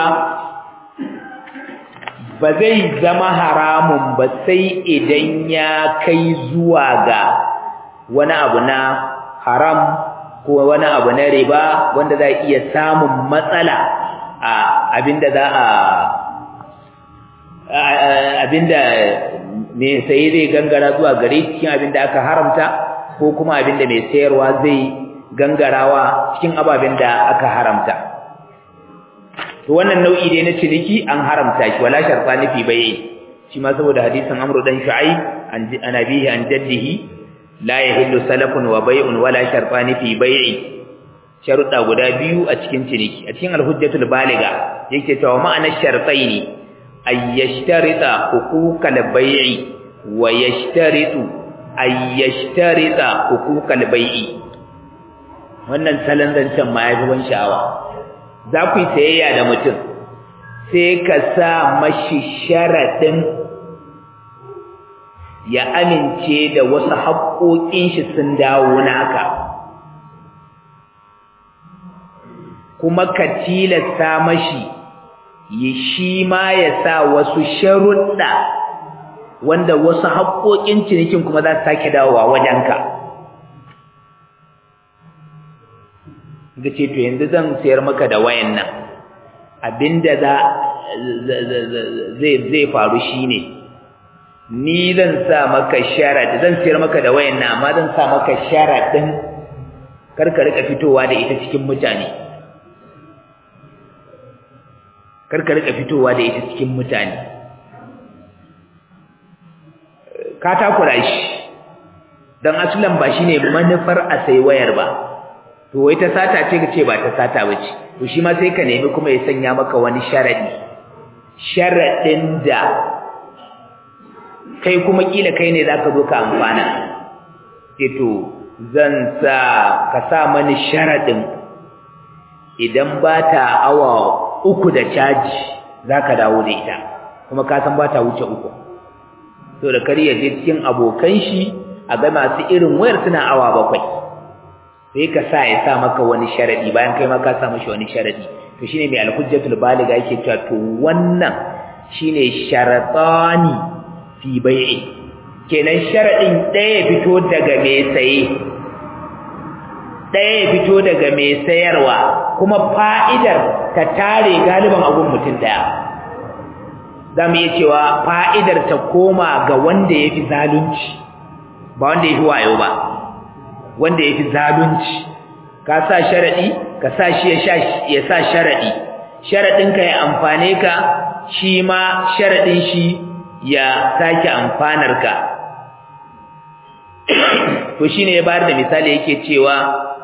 ba zai zama haramun ba sai idan ya kai zuwa ga wani abu na haram ko wani abu na riba wanda za iya samun matsala a abinda za a abinda mai saye zai gangara zuwa gare cikin abinda aka haramta ko kuma abinda mai sayarwa zai gangarawa cikin ababen da aka haramta to wannan nau'i dai na ciniki an haramta shi wala sharfa nufi bai shi ma saboda hadisin amru dan shu'aib an abihi an jaddihi la yahillu salafun wa bai'un wala sharfa nufi bai'i sharuɗa guda biyu a cikin ciniki a cikin alhujjatul baliga yake cewa ma'anar shartaini ay yashtarita huquqal bai'i wa yashtaritu ay yashtarita huquqal bai'i wannan salon zancen ma yafi ban sha'awa za ku yi sayayya da mutum sai ka sa mashi sharaɗin ya amince da wasu haƙoƙin shi sun dawo naka kuma ka tilasta mashi yi shi ma ya sa wasu sharuɗa wanda wasu haƙoƙin cinikin kuma za su sake dawowa wajenka ga ce to yanzu zan sayar maka da wayan nan abinda za zai zai faru shine ni zan sa maka sharad zan sayar maka da wayan nan amma zan sa maka sharadin kar ka rika fitowa da ita cikin mutane kar ka rika fitowa da ita cikin mutane ka takura shi dan asulan ba shine manufar a sai wayar ba to wai ta sata ce kace ba ta sata bace to shi ma sai ka nemi kuma ya sanya maka wani sharadi sharadin da kai kuma kila kai ne zaka zo ka amfana ce to zan sa ka sa mani sharadin idan ba ta awa uku da caji zaka dawo da ita kuma ka san ba ta wuce uku to da kar ya je cikin abokan shi a ga masu irin wayar suna awa bakwai sai ka sa ya sa maka wani sharadi bayan kai ma ka sa mashi wani sharadi to shine mai al-hujjatul baliga yake cewa to wannan shine sharatani fi bai'i kenan sharadin ɗaya fito daga mai saye ɗaya ya fito daga mai sayarwa kuma fa'idar ta tare galiban abun mutum ɗaya za mu iya cewa fa'idar ta koma ga wanda ya fi zalunci ba wanda ya fi wayo ba wanda ya fi zalunci ka sa sharaɗi ka sa shi ya sa sharaɗi sharaɗinka ya amfane ka shi ma sharaɗin shi ya sake amfanar ka to shi ne ya bayar da misali yake cewa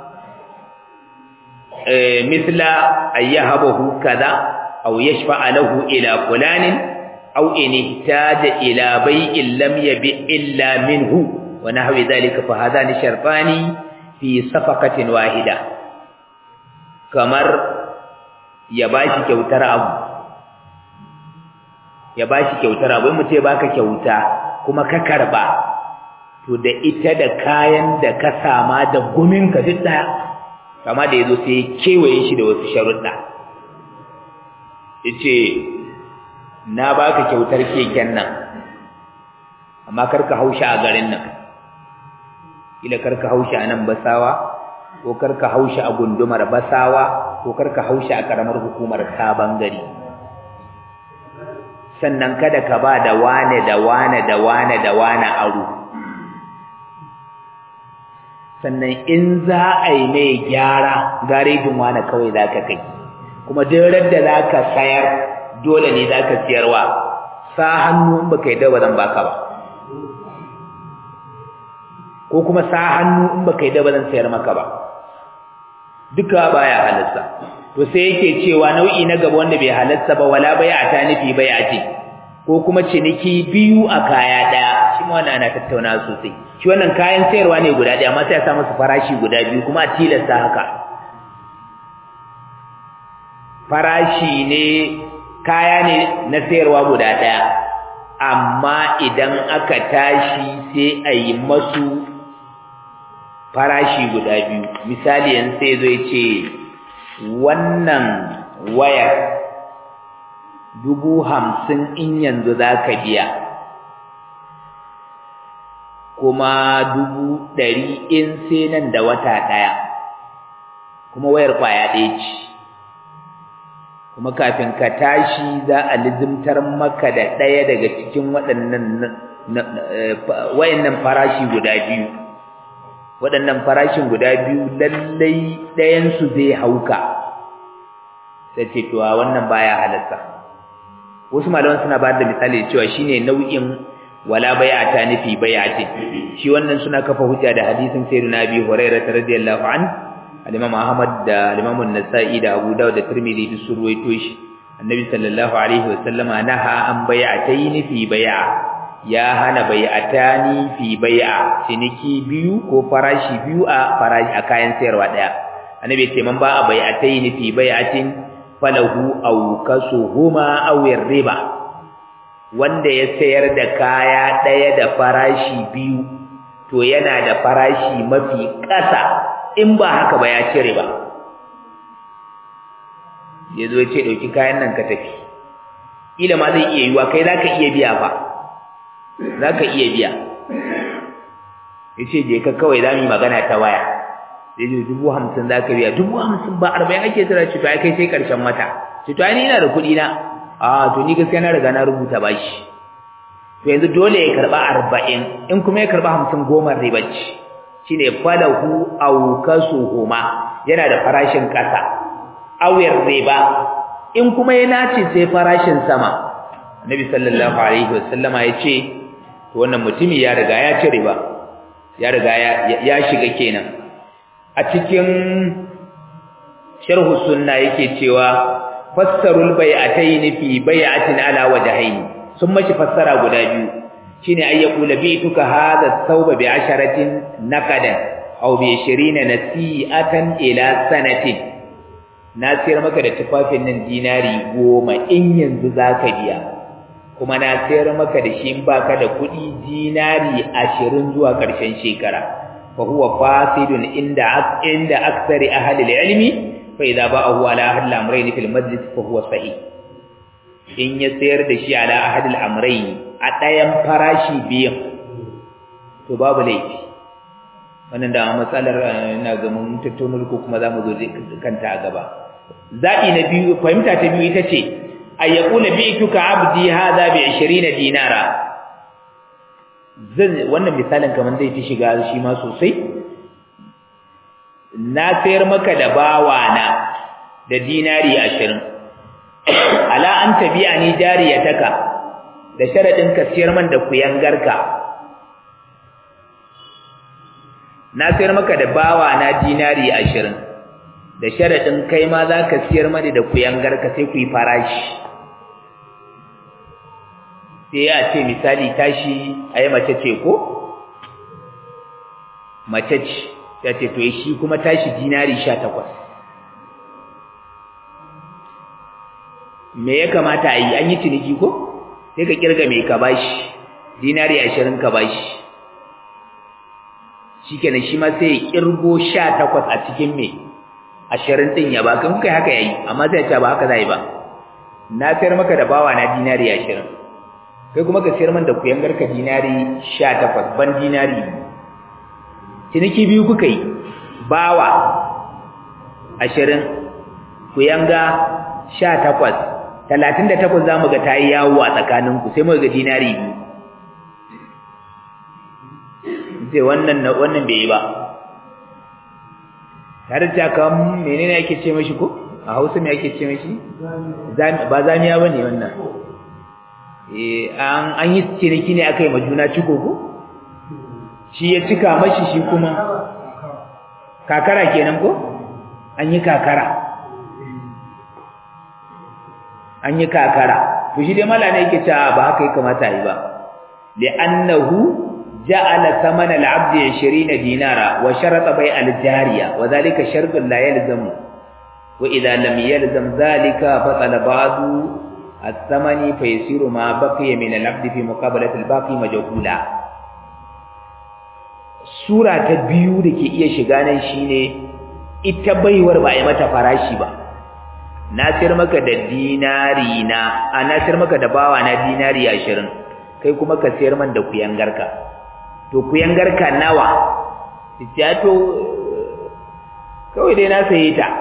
misla ayyahabahu kaza aw yashfa'a lahu ila fulanin aw in ihtaja ila bai'in lam yabi illa minhu wa nahwi dhalika fa hadani sharfani fi safaqatin wahida kamar ya bashi kyautar abu ya bashi kyautar abu mu ce baka kyauta kuma ka karba to da ita da kayan da ka sama da gumin ka duk daya kama da yazo sai kewaye shi da wasu sharuɗa yace na baka kyautar keken nan amma karka haushi a garin nan kila karka haushi a nan basawa ko karka haushi a gundumar basawa ko karka haushi a karamar hukumar sabon gari sannan kada ka ba da wane da wane da wane da wane aro sannan in za a yi mai gyara garejin wane kawai za ka kai kuma duk da za ka sayar dole ne za ka siyarwa sa hannu in baka yi da ba zan baka ba ko kuma sa hannu in baka yi da ba zan sayar maka ba duka baya halarsa to sai yake cewa nau'i na gaba wanda bai halarsa ba wala bai'a ta nufi bai'a ce ko kuma ciniki biyu a kaya daya shi ma wannan ana tattauna sosai shi wannan kayan sayarwa ne guda daya amma sai ya sa musu farashi guda biyu kuma a tilasta haka farashi ne kaya ne na sayarwa guda daya amma idan aka tashi sai a yi masu farashi guda biyu misali yanzu sai zo ya ce wannan wayar dubu hamsin in yanzu za ka biya kuma dubu ɗari in sai nan da wata ɗaya kuma wayar kwaya ɗaya ce kuma kafin ka tashi za a lizimtar maka da ɗaya daga cikin waɗannan wayannan farashi guda biyu waɗannan farashin guda biyu lallai ɗayansu zai hauka sai ce to wannan baya halatta wasu malaman suna ba da misali cewa shine nau'in wala bai'ata nufi bai'ati shi wannan suna kafa hujja da hadisin sayyidina Abi Hurairah radiyallahu an al-Imam Ahmad da al-Imam An-Nasa'i da Abu Dawud da Tirmidhi duk sun ruwaito shi Annabi sallallahu alaihi wasallama naha an bai'atayn fi bai'a ya hana bai'atani fi bai'a ciniki biyu ko farashi biyu a farashi a kayan sayarwa daya Annabi ya ce man ba a bai'atayn fi bai'atin falahu aw kasuhuma aw riba wanda ya sayar da kaya daya da farashi biyu to yana da farashi mafi ƙasa in ba haka ba ya ci riba yazo ya ce dauki kayan nan ka tafi ila ma zai iya yiwa kai zaka iya biya fa zaka iya biya yace je ka kawai zamu magana ta waya sai ji dubu hamsin za ka biya dubu hamsin ba arba'in ake tsira ce to ai kai sai karshen wata ce to ai ni ina da kuɗi na a to ni gaskiya na riga na rubuta bashi to yanzu dole ya karɓa arba'in in kuma ya karɓa hamsin goma riba ce shine falahu aw kasuhuma yana da farashin ƙasa awir riba in kuma ya nace sai farashin sama annabi sallallahu alaihi wasallama ya ce to wannan mutumi ya riga ya ci riba ya riga ya shiga kenan a cikin sharhu sunna yake cewa fassarul bai'atayn fi bai'atin ala wajhayn sun mashi fassara guda biyu shine ay yaqula bi'tuka hadha thawba bi asharatin naqadan aw bi 20 nasi'atan ila sanatin na sayar maka da tufafin nan dinari goma in yanzu zaka biya kuma na sayar maka da shi in baka da kuɗi dinari ashirin zuwa ƙarshen shekara fa huwa fasidun inda inda aktsari ahli ilmi fa idza ba'ahu ala ahli al-amrayn fil majlis fa huwa sahih in ya sayar da shi ala ahli al-amrayn a ɗayan farashi biyan to babu laifi wannan da matsalar ina ga mun tattauna ko kuma zamu zo kanta a gaba zabi na biyu fahimta ta biyu ita ce ay yaqula bi'tuka 'abdi hadha bi 20 dinara zan wannan misalin kaman zai fi shiga shi ma sosai na sayar maka da bawana da dinari 20 ala an tabi'ani jariyataka da sharadin ka siyar man da kuyangarka na sayar maka da bawana dinari 20 da sharadin kai ma zaka siyar mani da kuyangarka sai ku yi farashi sai ya ce misali tashi a yi mace ce ko? mace ce ya ce to shi kuma tashi dinari sha takwas me ya kamata a yi an yi ciniki ko? sai ka kirga mai ka bashi dinari ashirin ka bashi shi kenan shi ma sai ya kirgo sha takwas a cikin mai ashirin ɗin ya ba kan kuka haka ya yi amma sai ya ce ba haka za yi ba na sayar maka da bawa na dinari ashirin kai kuma ka sayar man da kuyangar ka dinari 18 ban dinari ciniki biyu kuka yi bawa 20 kuyanga 18 38 zamu ga tayi yawo a tsakanin ku sai mu ga dinari biyu sai wannan wannan bai yi ba har ta kam menene ake ce mashi ko a Hausa me ake ce mashi ba zamiya bane wannan an an yi ciniki ne aka yi ma juna ciko ko shi ya cika mashi shi kuma kakara kenan ko an yi kakara an yi kakara to shi dai mala ne yake cewa ba haka ya kamata yi ba li'annahu ja'ala thamana al-'abd 20 dinara wa sharata bai al-jariya wa dhalika shartun la yalzamu wa idha lam yalzam dhalika fatala ba'du الثمن فيصير ما بقي من العبد في مقابلة الباقي مجهولا sura ta biyu da ke iya shiga nan shine ita baiwar ba a yi mata farashi ba na sayar maka da dinari na a na sayar maka da bawa na dinari ashirin kai kuma ka sayar man da kuyangarka to kuyangarka nawa ya to kawai dai na saye ta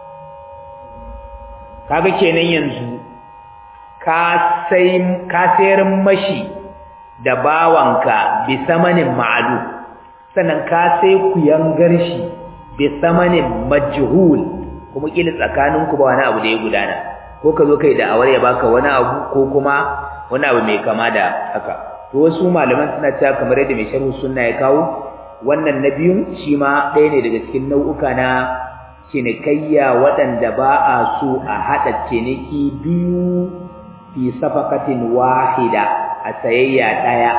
kaga kenan yanzu ka sayar mashi da bawanka bi samanin ma'alu sannan ka sai ku yangar shi bi samanin majhul kuma kila tsakaninku ba wani abu da ya gudana ko ka zo kai da awar ya baka wani abu ko kuma wani abu mai kama da haka to wasu malaman suna cewa kamar yadda mai sharhu sunna ya kawo wannan na biyun shi ma ɗaya ne daga cikin nau'uka na cinikayya waɗanda ba a so a haɗa ciniki biyu fi safakatin wahida a sayayya daya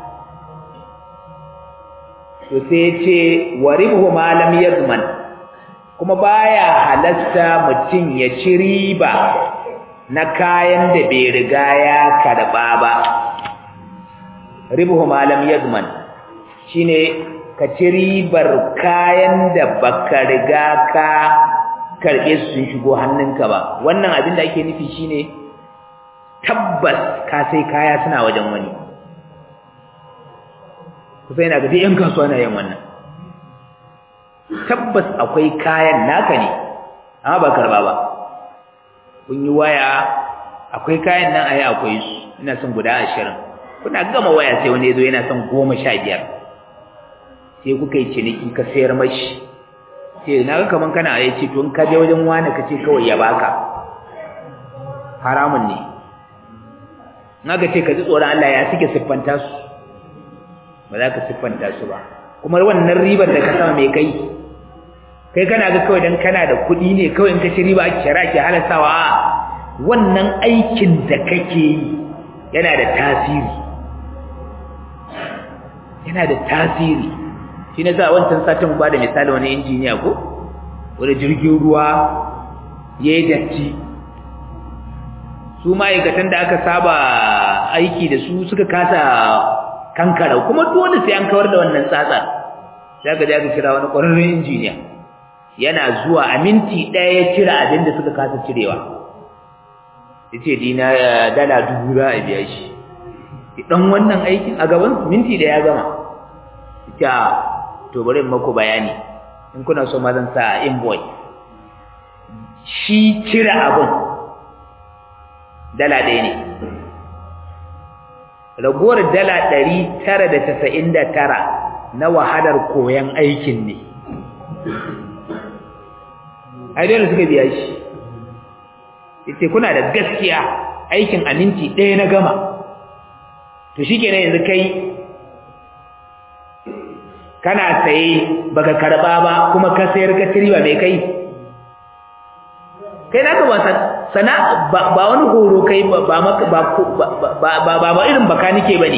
to sai ce waribhu ma lam yazman kuma baya halasta mutum ya ci riba na kayan da bai riga ya karba ba ribhu ma lam yazman shine ka ci ribar kayan da baka riga ka karbe su sun shigo hannunka ba wannan abin da ake nufi shine tabbas ka sai kaya suna wajen wani kusa yana ga yan kasuwa na yin wannan tabbas akwai kayan naka ne amma ba karba ba kun yi waya akwai kayan nan ayi akwai su ina son guda ashirin kuna gama waya sai wani ya zo yana son goma sha biyar sai kuka yi ciniki ka sayar mashi sai na ga kaman kana ya ce to in ka je wajen wani ka ce kawai ya baka haramun ne naga ce ka ji tsoron Allah ya suke siffanta su ba za ka siffanta su ba kuma wannan ribar da ka sama mai kai kai kana ga kawai dan kana da kuɗi ne kawai in ka ci riba ake shara ke halastawa a wannan aikin da kake yi yana da tasiri yana da tasiri shi ne za a wancan satin ba da misali wani injiniya ko wani jirgin ruwa ya yi datti su ma'aikatan da aka saba aiki da su suka kasa kankara kuma dole sai an kawar da wannan tsatsar sai aka aka kira wani ƙwararren injiniya yana zuwa a minti ɗaya ya cire abin da suka kasa cirewa ya ce dina dala dubu za a biya shi ɗan wannan aikin a gaban minti da ya gama ita to bari in maku bayani in kuna so ma zan sa invoice shi cire abin dala ɗaya ne ragowar dala ɗari tara da tasa'in da tara na wahalar koyon aikin ne ai dole suka biya shi yace kuna da gaskiya aikin a minti ɗaya na gama to shikenan yanzu kai kana saye baka karba ba kuma ka sayar ka tiriba mai kai kai naka ba sana ba wani horo kai ba ba ba ba irin baka nike bane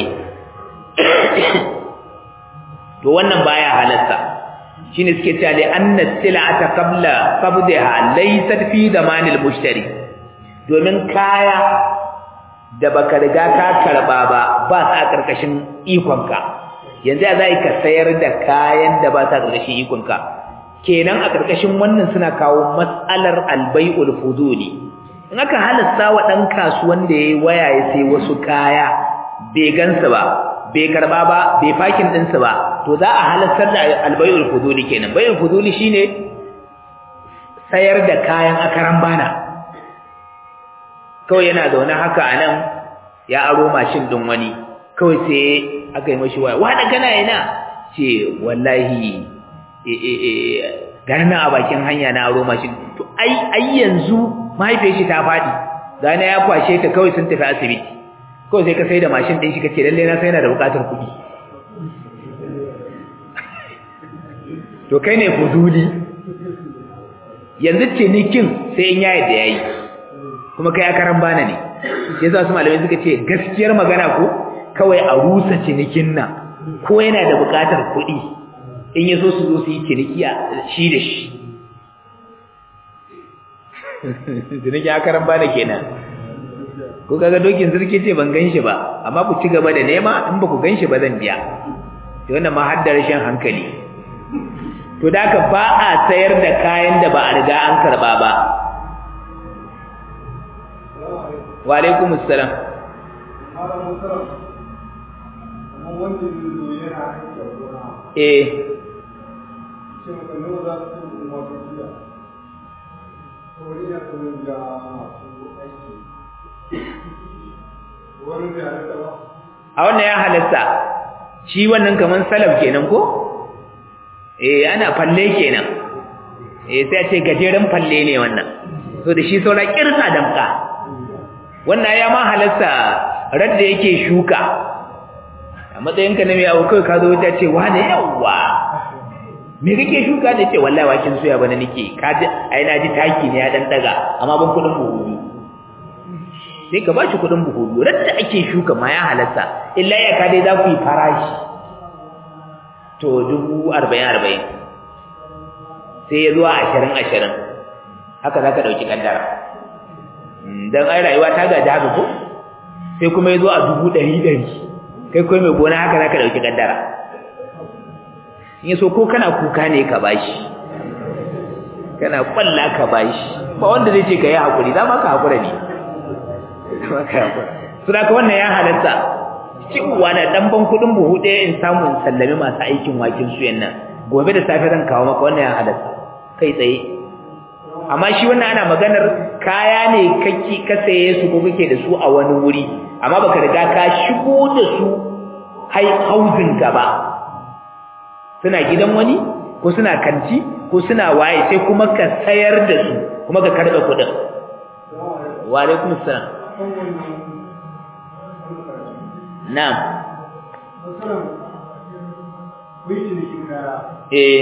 to wannan baya halatta shine suke cewa li anna sil'ata qabla qabdaha laysat fi zamanil mushtari domin kaya da baka riga ka karba ba ba sa karkashin ikonka yanzu ya zai ka sayar da kayan da ba sa karkashin ikonka kenan a karkashin wannan suna kawo mas'alar albai'ul fuduli in aka halasta wa dan kasuwan da yayi waya ya sai wasu kaya bai gansu ba bai karba ba bai fakin din su ba to za a halastar da albayul fuduli kenan bayul fuduli shine sayar da kayan akaran bana kawai yana zaune haka anan ya aro mashin din wani kawai sai aka yi mashi waya wani kana ina ce wallahi eh eh eh gana a bakin hanya na aro mashin to ai ai yanzu mahaifiyar shi ta fadi gana ya kwashe ta kawai sun tafi asibiti kawai sai ka sai da mashin ɗin shi kace lalle na sai yana da buƙatar kuɗi to kai ne fuzuli yanzu cinikin sai in yayi da yayi kuma kai akaran bana ne shi yasa su malamai suka ce gaskiyar magana ko kawai a rusa cinikin nan ko yana da buƙatar kuɗi in ya so su zo su yi ciniki shi da shi ciniki akaran bana kenan ko kaga dokin sarki ce ban ganshi ba amma ku ci gaba da nema in ba ku ganshi ba zan biya to wannan ma har da rashin hankali to da ka ba a sayar da kayan da ba a riga an karba ba wa alaikum assalam eh a wannan ya halatta shi wannan kaman salaf kenan ko eh ana falle kenan eh sai a ce gajeren falle ne wannan so da shi saura kirsa damka wannan ya ma halatta radda yake shuka a matsayinka na mai abu kai ka zo ta ce wane yawa me kake shuka da ce wallahi wakin soya bana nake ka ji ai na ji taki ne ya dan daga amma ban kudin buhu sai ka bashi kudin buhu biyu da ake shuka ma ya halatta illa ya ka dai za ku yi farashi to dubu arba'in arba'in sai ya zuwa ashirin ashirin haka za ka ɗauki ƙaddara don ai rayuwa ta gaji haka ko sai kuma ya zo a dubu ɗari ɗari kai kuma mai gona haka za ka ɗauki ƙaddara in so ko kana kuka ne ka bashi kana ƙwalla ka bashi ba wanda zai ce ka yi haƙuri za ma ka haƙura ne su da wannan ya halatta cewa da dan ban kudin buhu ɗaya in samu in sallami masu aikin wakin suyan nan gobe da safe zan kawo maka wannan ya halatta kai tsaye amma shi wannan ana maganar kaya ne kake ka saye su ko kake da su a wani wuri amma baka riga ka shigo da su hai hauzin gaba suna gidan wani ko suna kanti ko suna waye sai kuma ka sayar da su kuma ka karɓe kuɗin wa alaikum assalam Na'am. eh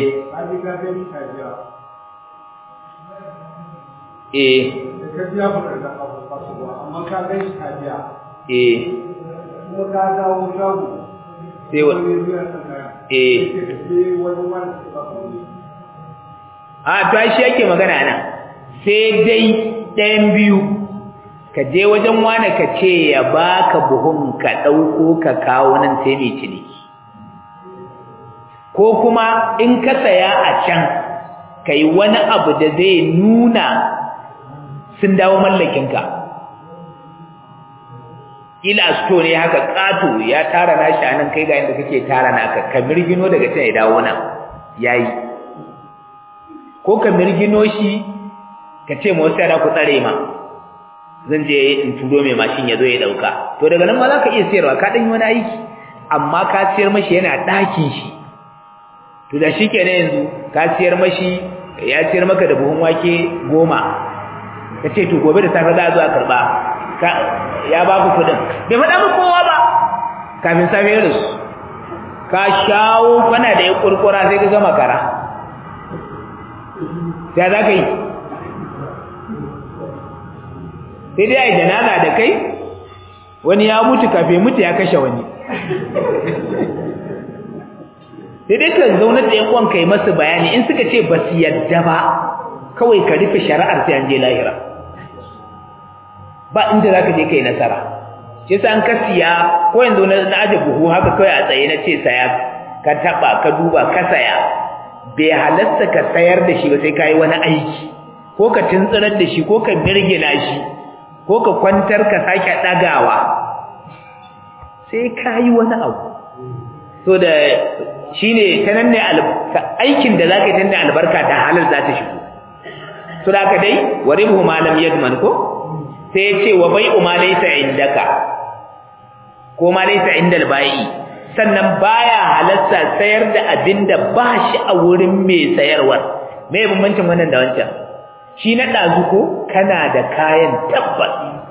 eh ka biya ba da abu kasuwa amma ka gan shi ka biya eh kuma ka dawo shago sai wa wani biya ta kaya eh sai wani wani ba ku a to ai shi yake magana nan sai dai ɗayan biyu ka je wajen wani ka ce ya baka buhun ka ɗauko ka kawo nan sai mai ciniki ko kuma in ka saya a can ka yi wani abu da zai nuna sun dawo mallakinka ila sto ne haka ƙato ya tara nashi a nan kai ga inda kake tara naka ka mirgino daga can ya dawo nan yayi ko ka mirgino shi ka ce ma wasu yara ku tsare ma zan je in turo mai mashin ya zo ya dauka to daga nan ma za ka iya sayarwa ka ɗan yi wani aiki amma ka siyar mashi yana ɗakin shi to da shi kenan yanzu ka siyar mashi ya siyar maka da buhun wake goma ka ce to gobe da safe za a zo a karɓa ya ba ku kuɗin bai faɗa mu kowa ba kafin safe ya rasu ka shawo kana da ya kurkura sai ka gama kara ya za ka yi sai dai a yi janaza da kai wani ya mutu kafin mutu ya kashe wani sai dai ka zaunar da yan uwan kai masu bayani in suka ce ba su yadda ba kawai ka rufe shari'ar sai an je lahira ba inda za ka je kai nasara shi yasa an ka siya ko yanzu na aje buhu haka kawai a tsaye na ce saya ka taba ka duba ka saya bai halatta ka sayar da shi ba sai ka yi wani aiki ko ka tuntsirar da shi ko ka mirgina shi ko ka kwantar ka sake ɗagawa sai ka yi wani abu so da shi ne ta nan ne aikin da za ka yi ta nan albarka da halar za ta shigo so da aka dai wa ribu malam yadman ko sai ya ce wa bai umma laysa indaka ko ma laysa indal bai'i sannan baya halatta sayar da abinda ba shi a wurin mai sayarwar me bambancin wannan da wancan shi na dazu ko kana da kayan tabbas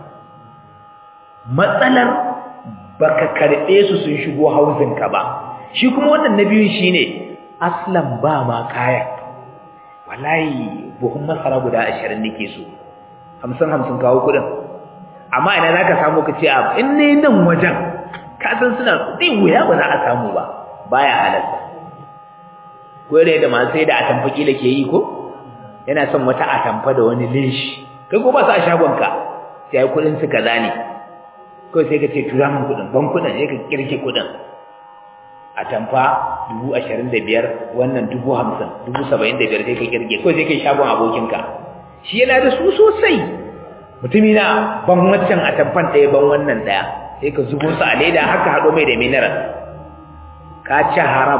matsalar baka karbe su sun shigo hausin ka ba shi kuma wannan na biyun shine aslan ba ma kaya wallahi buhun masara guda 20 nake so 50 50 kawo kudin amma ina zaka samu ka ce in ne nan wajen ka san suna zai wuya ba za a samu ba baya halatta ko da masu sai da atamfa kila ke yi ko yana son wata atamfa da wani linshi kai ko ba su a shagonka sai ai kudin su kaza ne ko sai ka ce tura min kudin ban kudin sai ka kirke kudin atamfa dubu ashirin da biyar wannan dubu hamsin dubu saba'in da biyar sai ka kirge ko sai kai shagon abokinka shi yana da su sosai mutumi na ban wancan atamfan ɗaya ban wannan ɗaya sai ka zubo su a leda haka haɗo mai da mineral ka ci haram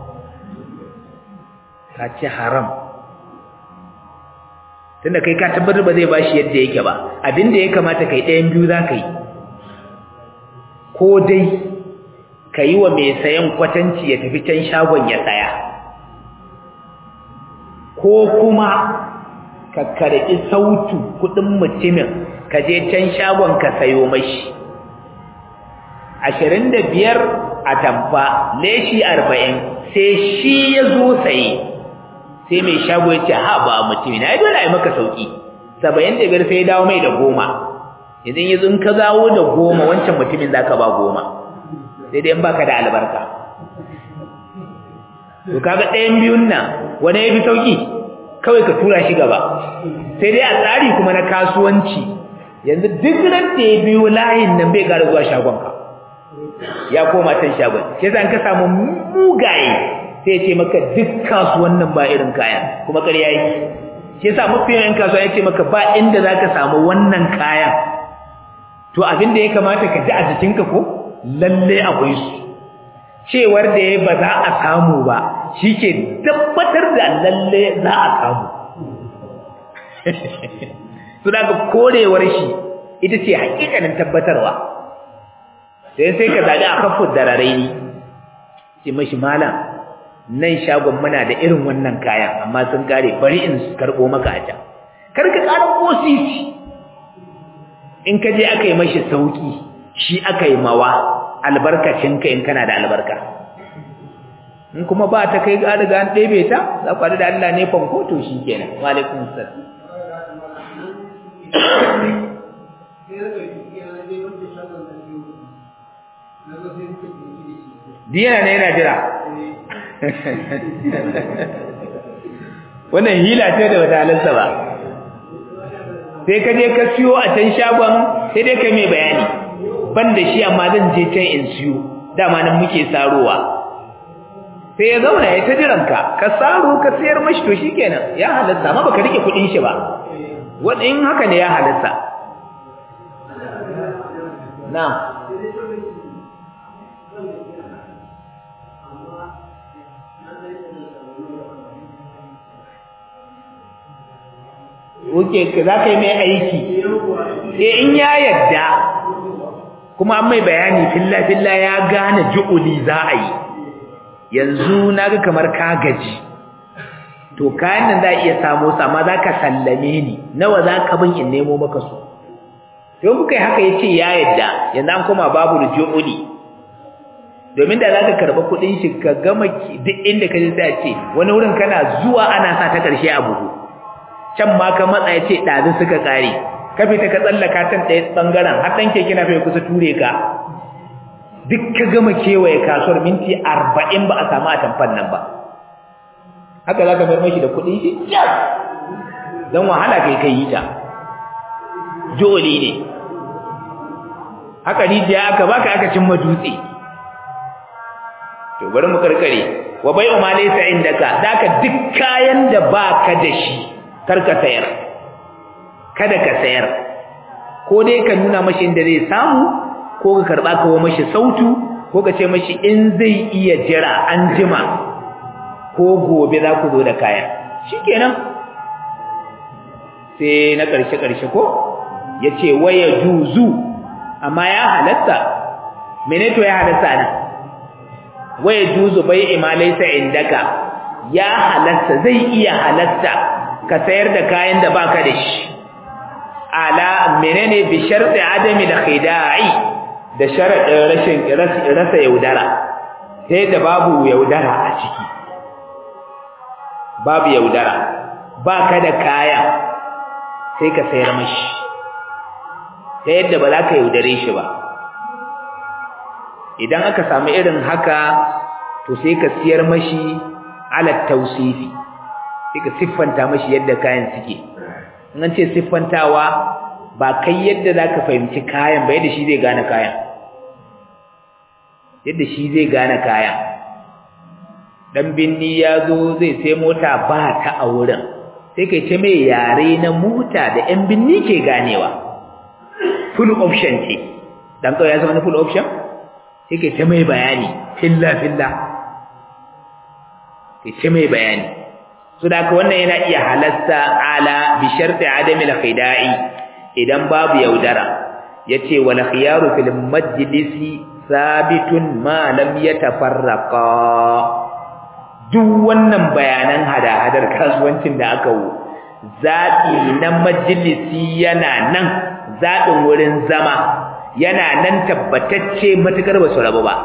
ka ci haram tunda kai ka tabbatar ba zai bashi yadda yake ba abinda ya kamata kai ɗayan biyu za ka yi ko dai ka yi wa mai sayan kwatanci ya tafi can shagon ya saya ko kuma ka karɓi sautu kuɗin mutumin ka je can shagon ka sayo mashi ashirin da biyar a tamfa leshi arba'in sai shi ya zo saye sai mai shago ya ce ha ba mutum na yi dole a yi maka sauki saba'in da biyar sai ya dawo mai da goma idan yanzu in ka zawo da goma wancan mutumin za ka ba goma sai dai in baka da albarka to kaga ɗayan biyun nan wani ya fi sauki kawai ka tura shi gaba sai dai a tsari kuma na kasuwanci yanzu duk ran da ya biyo layin nan bai ƙara zuwa shagonka ya koma can shagon sai zan ka samu mugaye sai ce maka duk kasuwannin ba irin kayan kuma ƙarya yake shi yasa mafi yawan kasuwa ya ce maka ba inda zaka samu wannan kayan to abin da ya kamata ka ji a jikinka ko lalle akwai su cewar da ya ba za a samu ba shi ke tabbatar da lalle za a samu su daga korewar shi ita ce hakikanin tabbatarwa sai sai ka zaɓi a kafin dararai ne ce mashi malam nan shagon muna da irin wannan kayan amma sun kare bari in karɓo maka a can kar ka ƙara ƙosisi in ka je aka yi mashi sauƙi shi aka yi mawa albarkacinka in kana da albarka in kuma ba ta kai ga riga an ɗebe ta za ku da Allah ne fanko to shi kenan wa alaikum salam Diyana ne yana jira. Wannan hila ce da wata halarsa ba. Sai ka je ka siyo a can shagon sai dai ka mai bayani. Ban da shi amma zan je can in siyo. Dama nan muke sarowa. Sai ya zauna ya ta jiranka, ka saro ka sayar mashi to shikenan ya halarta amma baka rike kuɗin shi ba. Wanda in haka ne ya halarta. Na'am. Oke, za ka yi mai aiki. Eh in ya yadda kuma an mai bayani filla-filla ya gane ju'uli za a yi. Yanzu na ga kamar ka gaji. To kayan nan za a iya samo su amma za ka sallame ni. Nawa za ka bin in nemo maka su. Don kuka yi haka ya ce ya yadda, yanzu an koma babu ju'uli. Domin da za ka karɓa kuɗin shi ka gama duk inda ka ji sai a ce wani wurin kana zuwa ana sa ta ƙarshe a buhu. can ma ka matsa ya ce ɗazin suka ƙare ka fita ka tsallaka can ɗaya ɓangaren har ɗan keke na fai kusa ture ka duk ka gama kewaye kasuwar minti arba'in ba a samu a tamfan nan ba haka za ka mayar mashi da kuɗin shi don wahala kai kai yi ta joli ne haka rijiya aka baka aka cimma dutse to bari mu karkare wa bai umma laysa indaka daka duk kayan da baka da shi karka sayar kada ka sayar ko dai ka nuna mashi inda zai samu ko ka karba kawo mashi sautu ko ka ce mashi in zai iya jira an jima ko gobe za ku zo da kayan shikenan sai na ƙarshe ƙarshe ko yace waya juzu amma ya halatta mene to ya halatta nan waya juzu bai imalaisa indaka ya halatta zai iya halatta ka sayar da kayan da baka da shi ala menene bi sharti adami da khida'i da sharadin rashin rasa yaudara sai da babu yaudara a ciki babu yaudara baka da kaya sai ka sayar mashi ta yadda ba za ka yaudare shi ba idan aka samu irin haka to sai ka siyar mashi ala tausifi sai ka siffanta mashi yadda kayan suke in an ce siffantawa ba kai yadda za ka fahimci kayan ba yadda shi zai gane kayan yadda shi zai gane kayan dan binni ya zo zai sai mota ba ta a wurin sai kai ce mai yare na mota da yan binni ke ganewa full option ce dan kawai ya zama na full option sai kai ce mai bayani filla filla kai ce mai bayani so da haka wannan yana iya halasta ala bi sharti adami al-khida'i idan babu yaudara yace wal khiyaru fil majlisi sabitun ma lam yatafarraqa duk wannan bayanan hada-hadar kasuwancin da aka wu zaɓi na majalisi yana nan zaɓin wurin zama yana nan tabbatacce matukar ba su rabu ba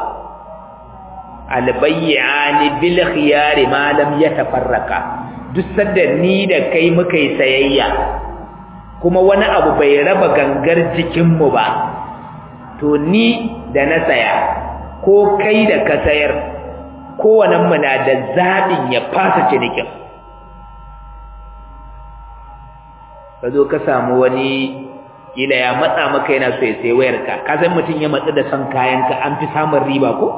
albayyani bil khiyari ma lam yatafarraqa duk sanda ni da kai muka yi sayayya kuma wani abu bai raba gangar jikinmu ba to ni da na saya ko kai da ka sayar kowanenmu na da zaɓin ya fasa cinikin ka zo ka samu wani kila ya matsa maka yana so ya sai wayarka ka san mutum ya matsa da son kayanka an fi samun riba ko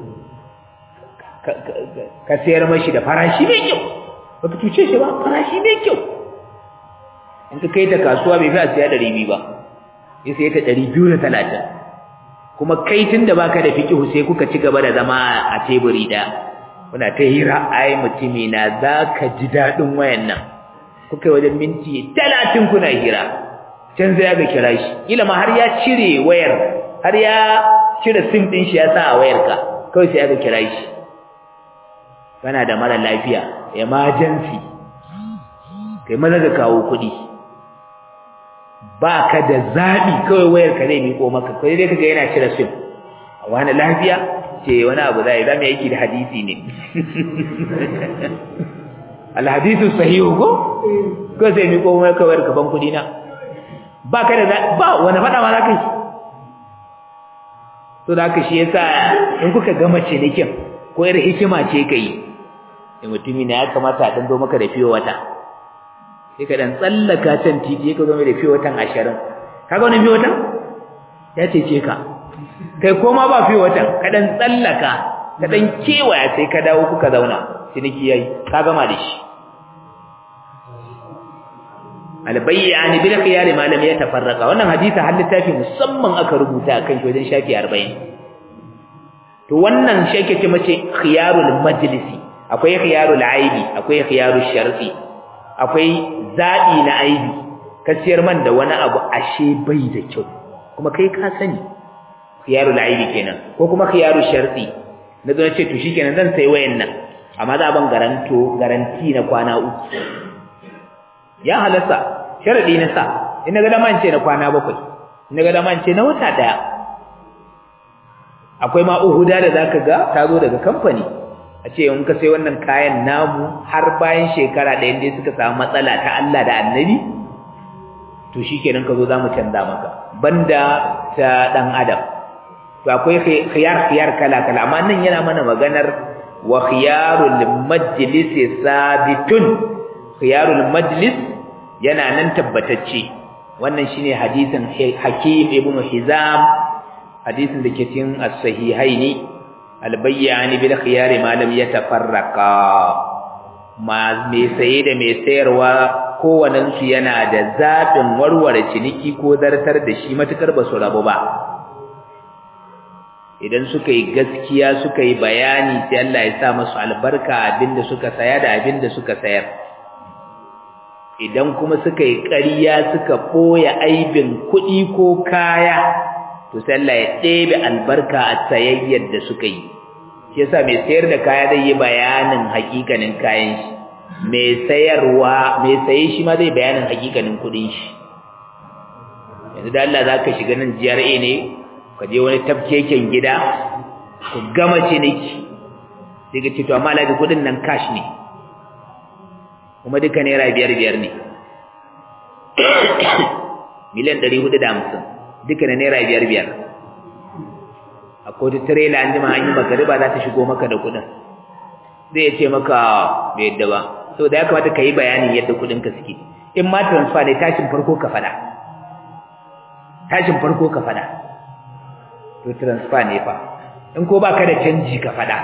ka sayar mashi da farashi mai kyau baka cuce shi ba farashi mai kyau in ka kai ta kasuwa bai fi a siya ɗari biyu ba ya sai ta ɗari biyu da talatin kuma kai tun da baka da fikihu sai kuka ci gaba da zama a teburi da kuna ta hira ai mutumi na za ka ji daɗin wayan nan kuka wajen minti talatin kuna hira can sai aka kira shi kila ma har ya cire wayar har ya cire sim ɗin shi ya sa a wayarka kawai sai aka kira shi kana da mara lafiya emergency kai maza ka kawo kuɗi ba ka da zaɓi kawai wayar ka zai miƙo maka kai dai kaga yana cire sim a wani lafiya ce wani abu zai zama yake da hadisi ne alhadisu sahihu ko ko sai mi ko mai kawar kaban kudi na ba ka da ba wani fada ma zaka yi to da haka shi yasa in kuka gama cinikin ko yar hikima ce kai in mutumi ne ya kamata a dando maka da fiyo wata sai ka dan tsallaka can titi ka zo mai da fiyo watan 20 kaga wani fiyo watan ya cece ka kai koma ba fiyo watan ka dan tsallaka ka dan kewaya sai ka dawo kuka zauna ciniki yayi ka gama da shi albayyan bil khiyar ma lam yatafarraqa wannan hadisi har littafi musamman aka rubuta akan shi wajen shafi 40 to wannan shi ake ce mace khiyarul majlisi akwai khiyarul aibi akwai khiyarul sharti akwai zabi na aibi ka siyar man da wani abu ashe bai da kyau kuma kai ka sani khiyarul aibi kenan ko kuma khiyarul sharti na zo ce to shikenan zan sai wayan nan amma za ban garanto garanti na kwana uku ya halasta sharadi na sa in ga daman ce na kwana bakwai in ga daman ce na wata daya akwai ma uhuda da zaka ga ta zo daga kamfani a ce in ka sai wannan kayan namu har bayan shekara ɗaya dai suka samu matsala ta Allah da Annabi to shikenan ka zo zamu canza maka banda ta dan adam to akwai khiyar khiyar kala kala amma nan yana mana maganar wa khiyarul majlis sabitun khiyarul majlis yana nan tabbatacce wannan shine hadisin Hakim ibn Hizam hadisin da ke cikin as-sahihaini al-bayyani bil khiyar ma lam yatafarraqa ma me saye da me sayarwa kowannen su yana da zabin warware ciniki ko zartar da shi matukar ba su rabu ba idan suka yi gaskiya suka yi bayani sai Allah ya sa musu albarka abinda suka saya da abinda suka sayar idan kuma suka yi ƙarya suka ɓoye aibin kuɗi ko kaya to sai Allah ya ɗebe albarka a sayayyar da suka yi shi yasa mai sayar da kaya zai yi bayanin hakikanin kayan shi mai sayarwa mai saye shi ma zai bayanin hakikanin kuɗin shi yanzu da Allah zaka shiga nan GRA ne ka je wani tafkeken gida ku gama ciniki sai ka ce to amma alaji kuɗin nan cash ne kuma duka naira biyar biyar ne miliyan ɗari hudu da hamsin duka na naira biyar biyar a kotu tirela an jima an yi magariba za ta shigo maka da kuɗin zai ce maka bai yadda ba so da ya kamata ka yi bayanin yadda kuɗin ka suke in ma transfer ne tashin farko ka faɗa tashin farko ka faɗa to transfer ne fa in ko ba ka da canji ka faɗa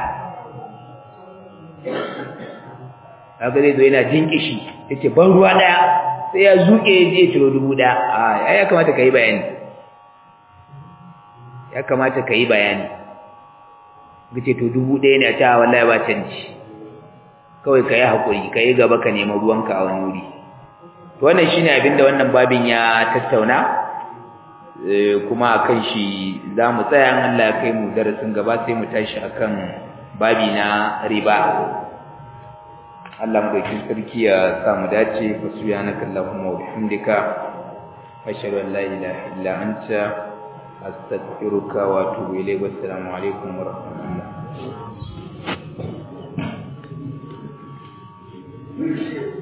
kaga zai zo yana jinkishi yace ban ruwa daya sai ya zuke ya je ciro dubu daya a ya kamata kai bayani ya kamata kai bayani kace to dubu daya ne a ta wallahi ba canji kawai kai hakuri kai gaba ka nemi ruwanka a wani wuri to wannan shine abinda wannan babin ya tattauna kuma akan shi zamu tsaya Allah ya kai mu darasin gaba sai mu tashi akan babi na riba Allah madaukin sarki ya sa mu dace fa subhanaka allahumma wa bihamdika ashhadu an la ilaha illa anta astaghfiruka wa atubu ilayk wa assalamu alaikum wa rahmatullah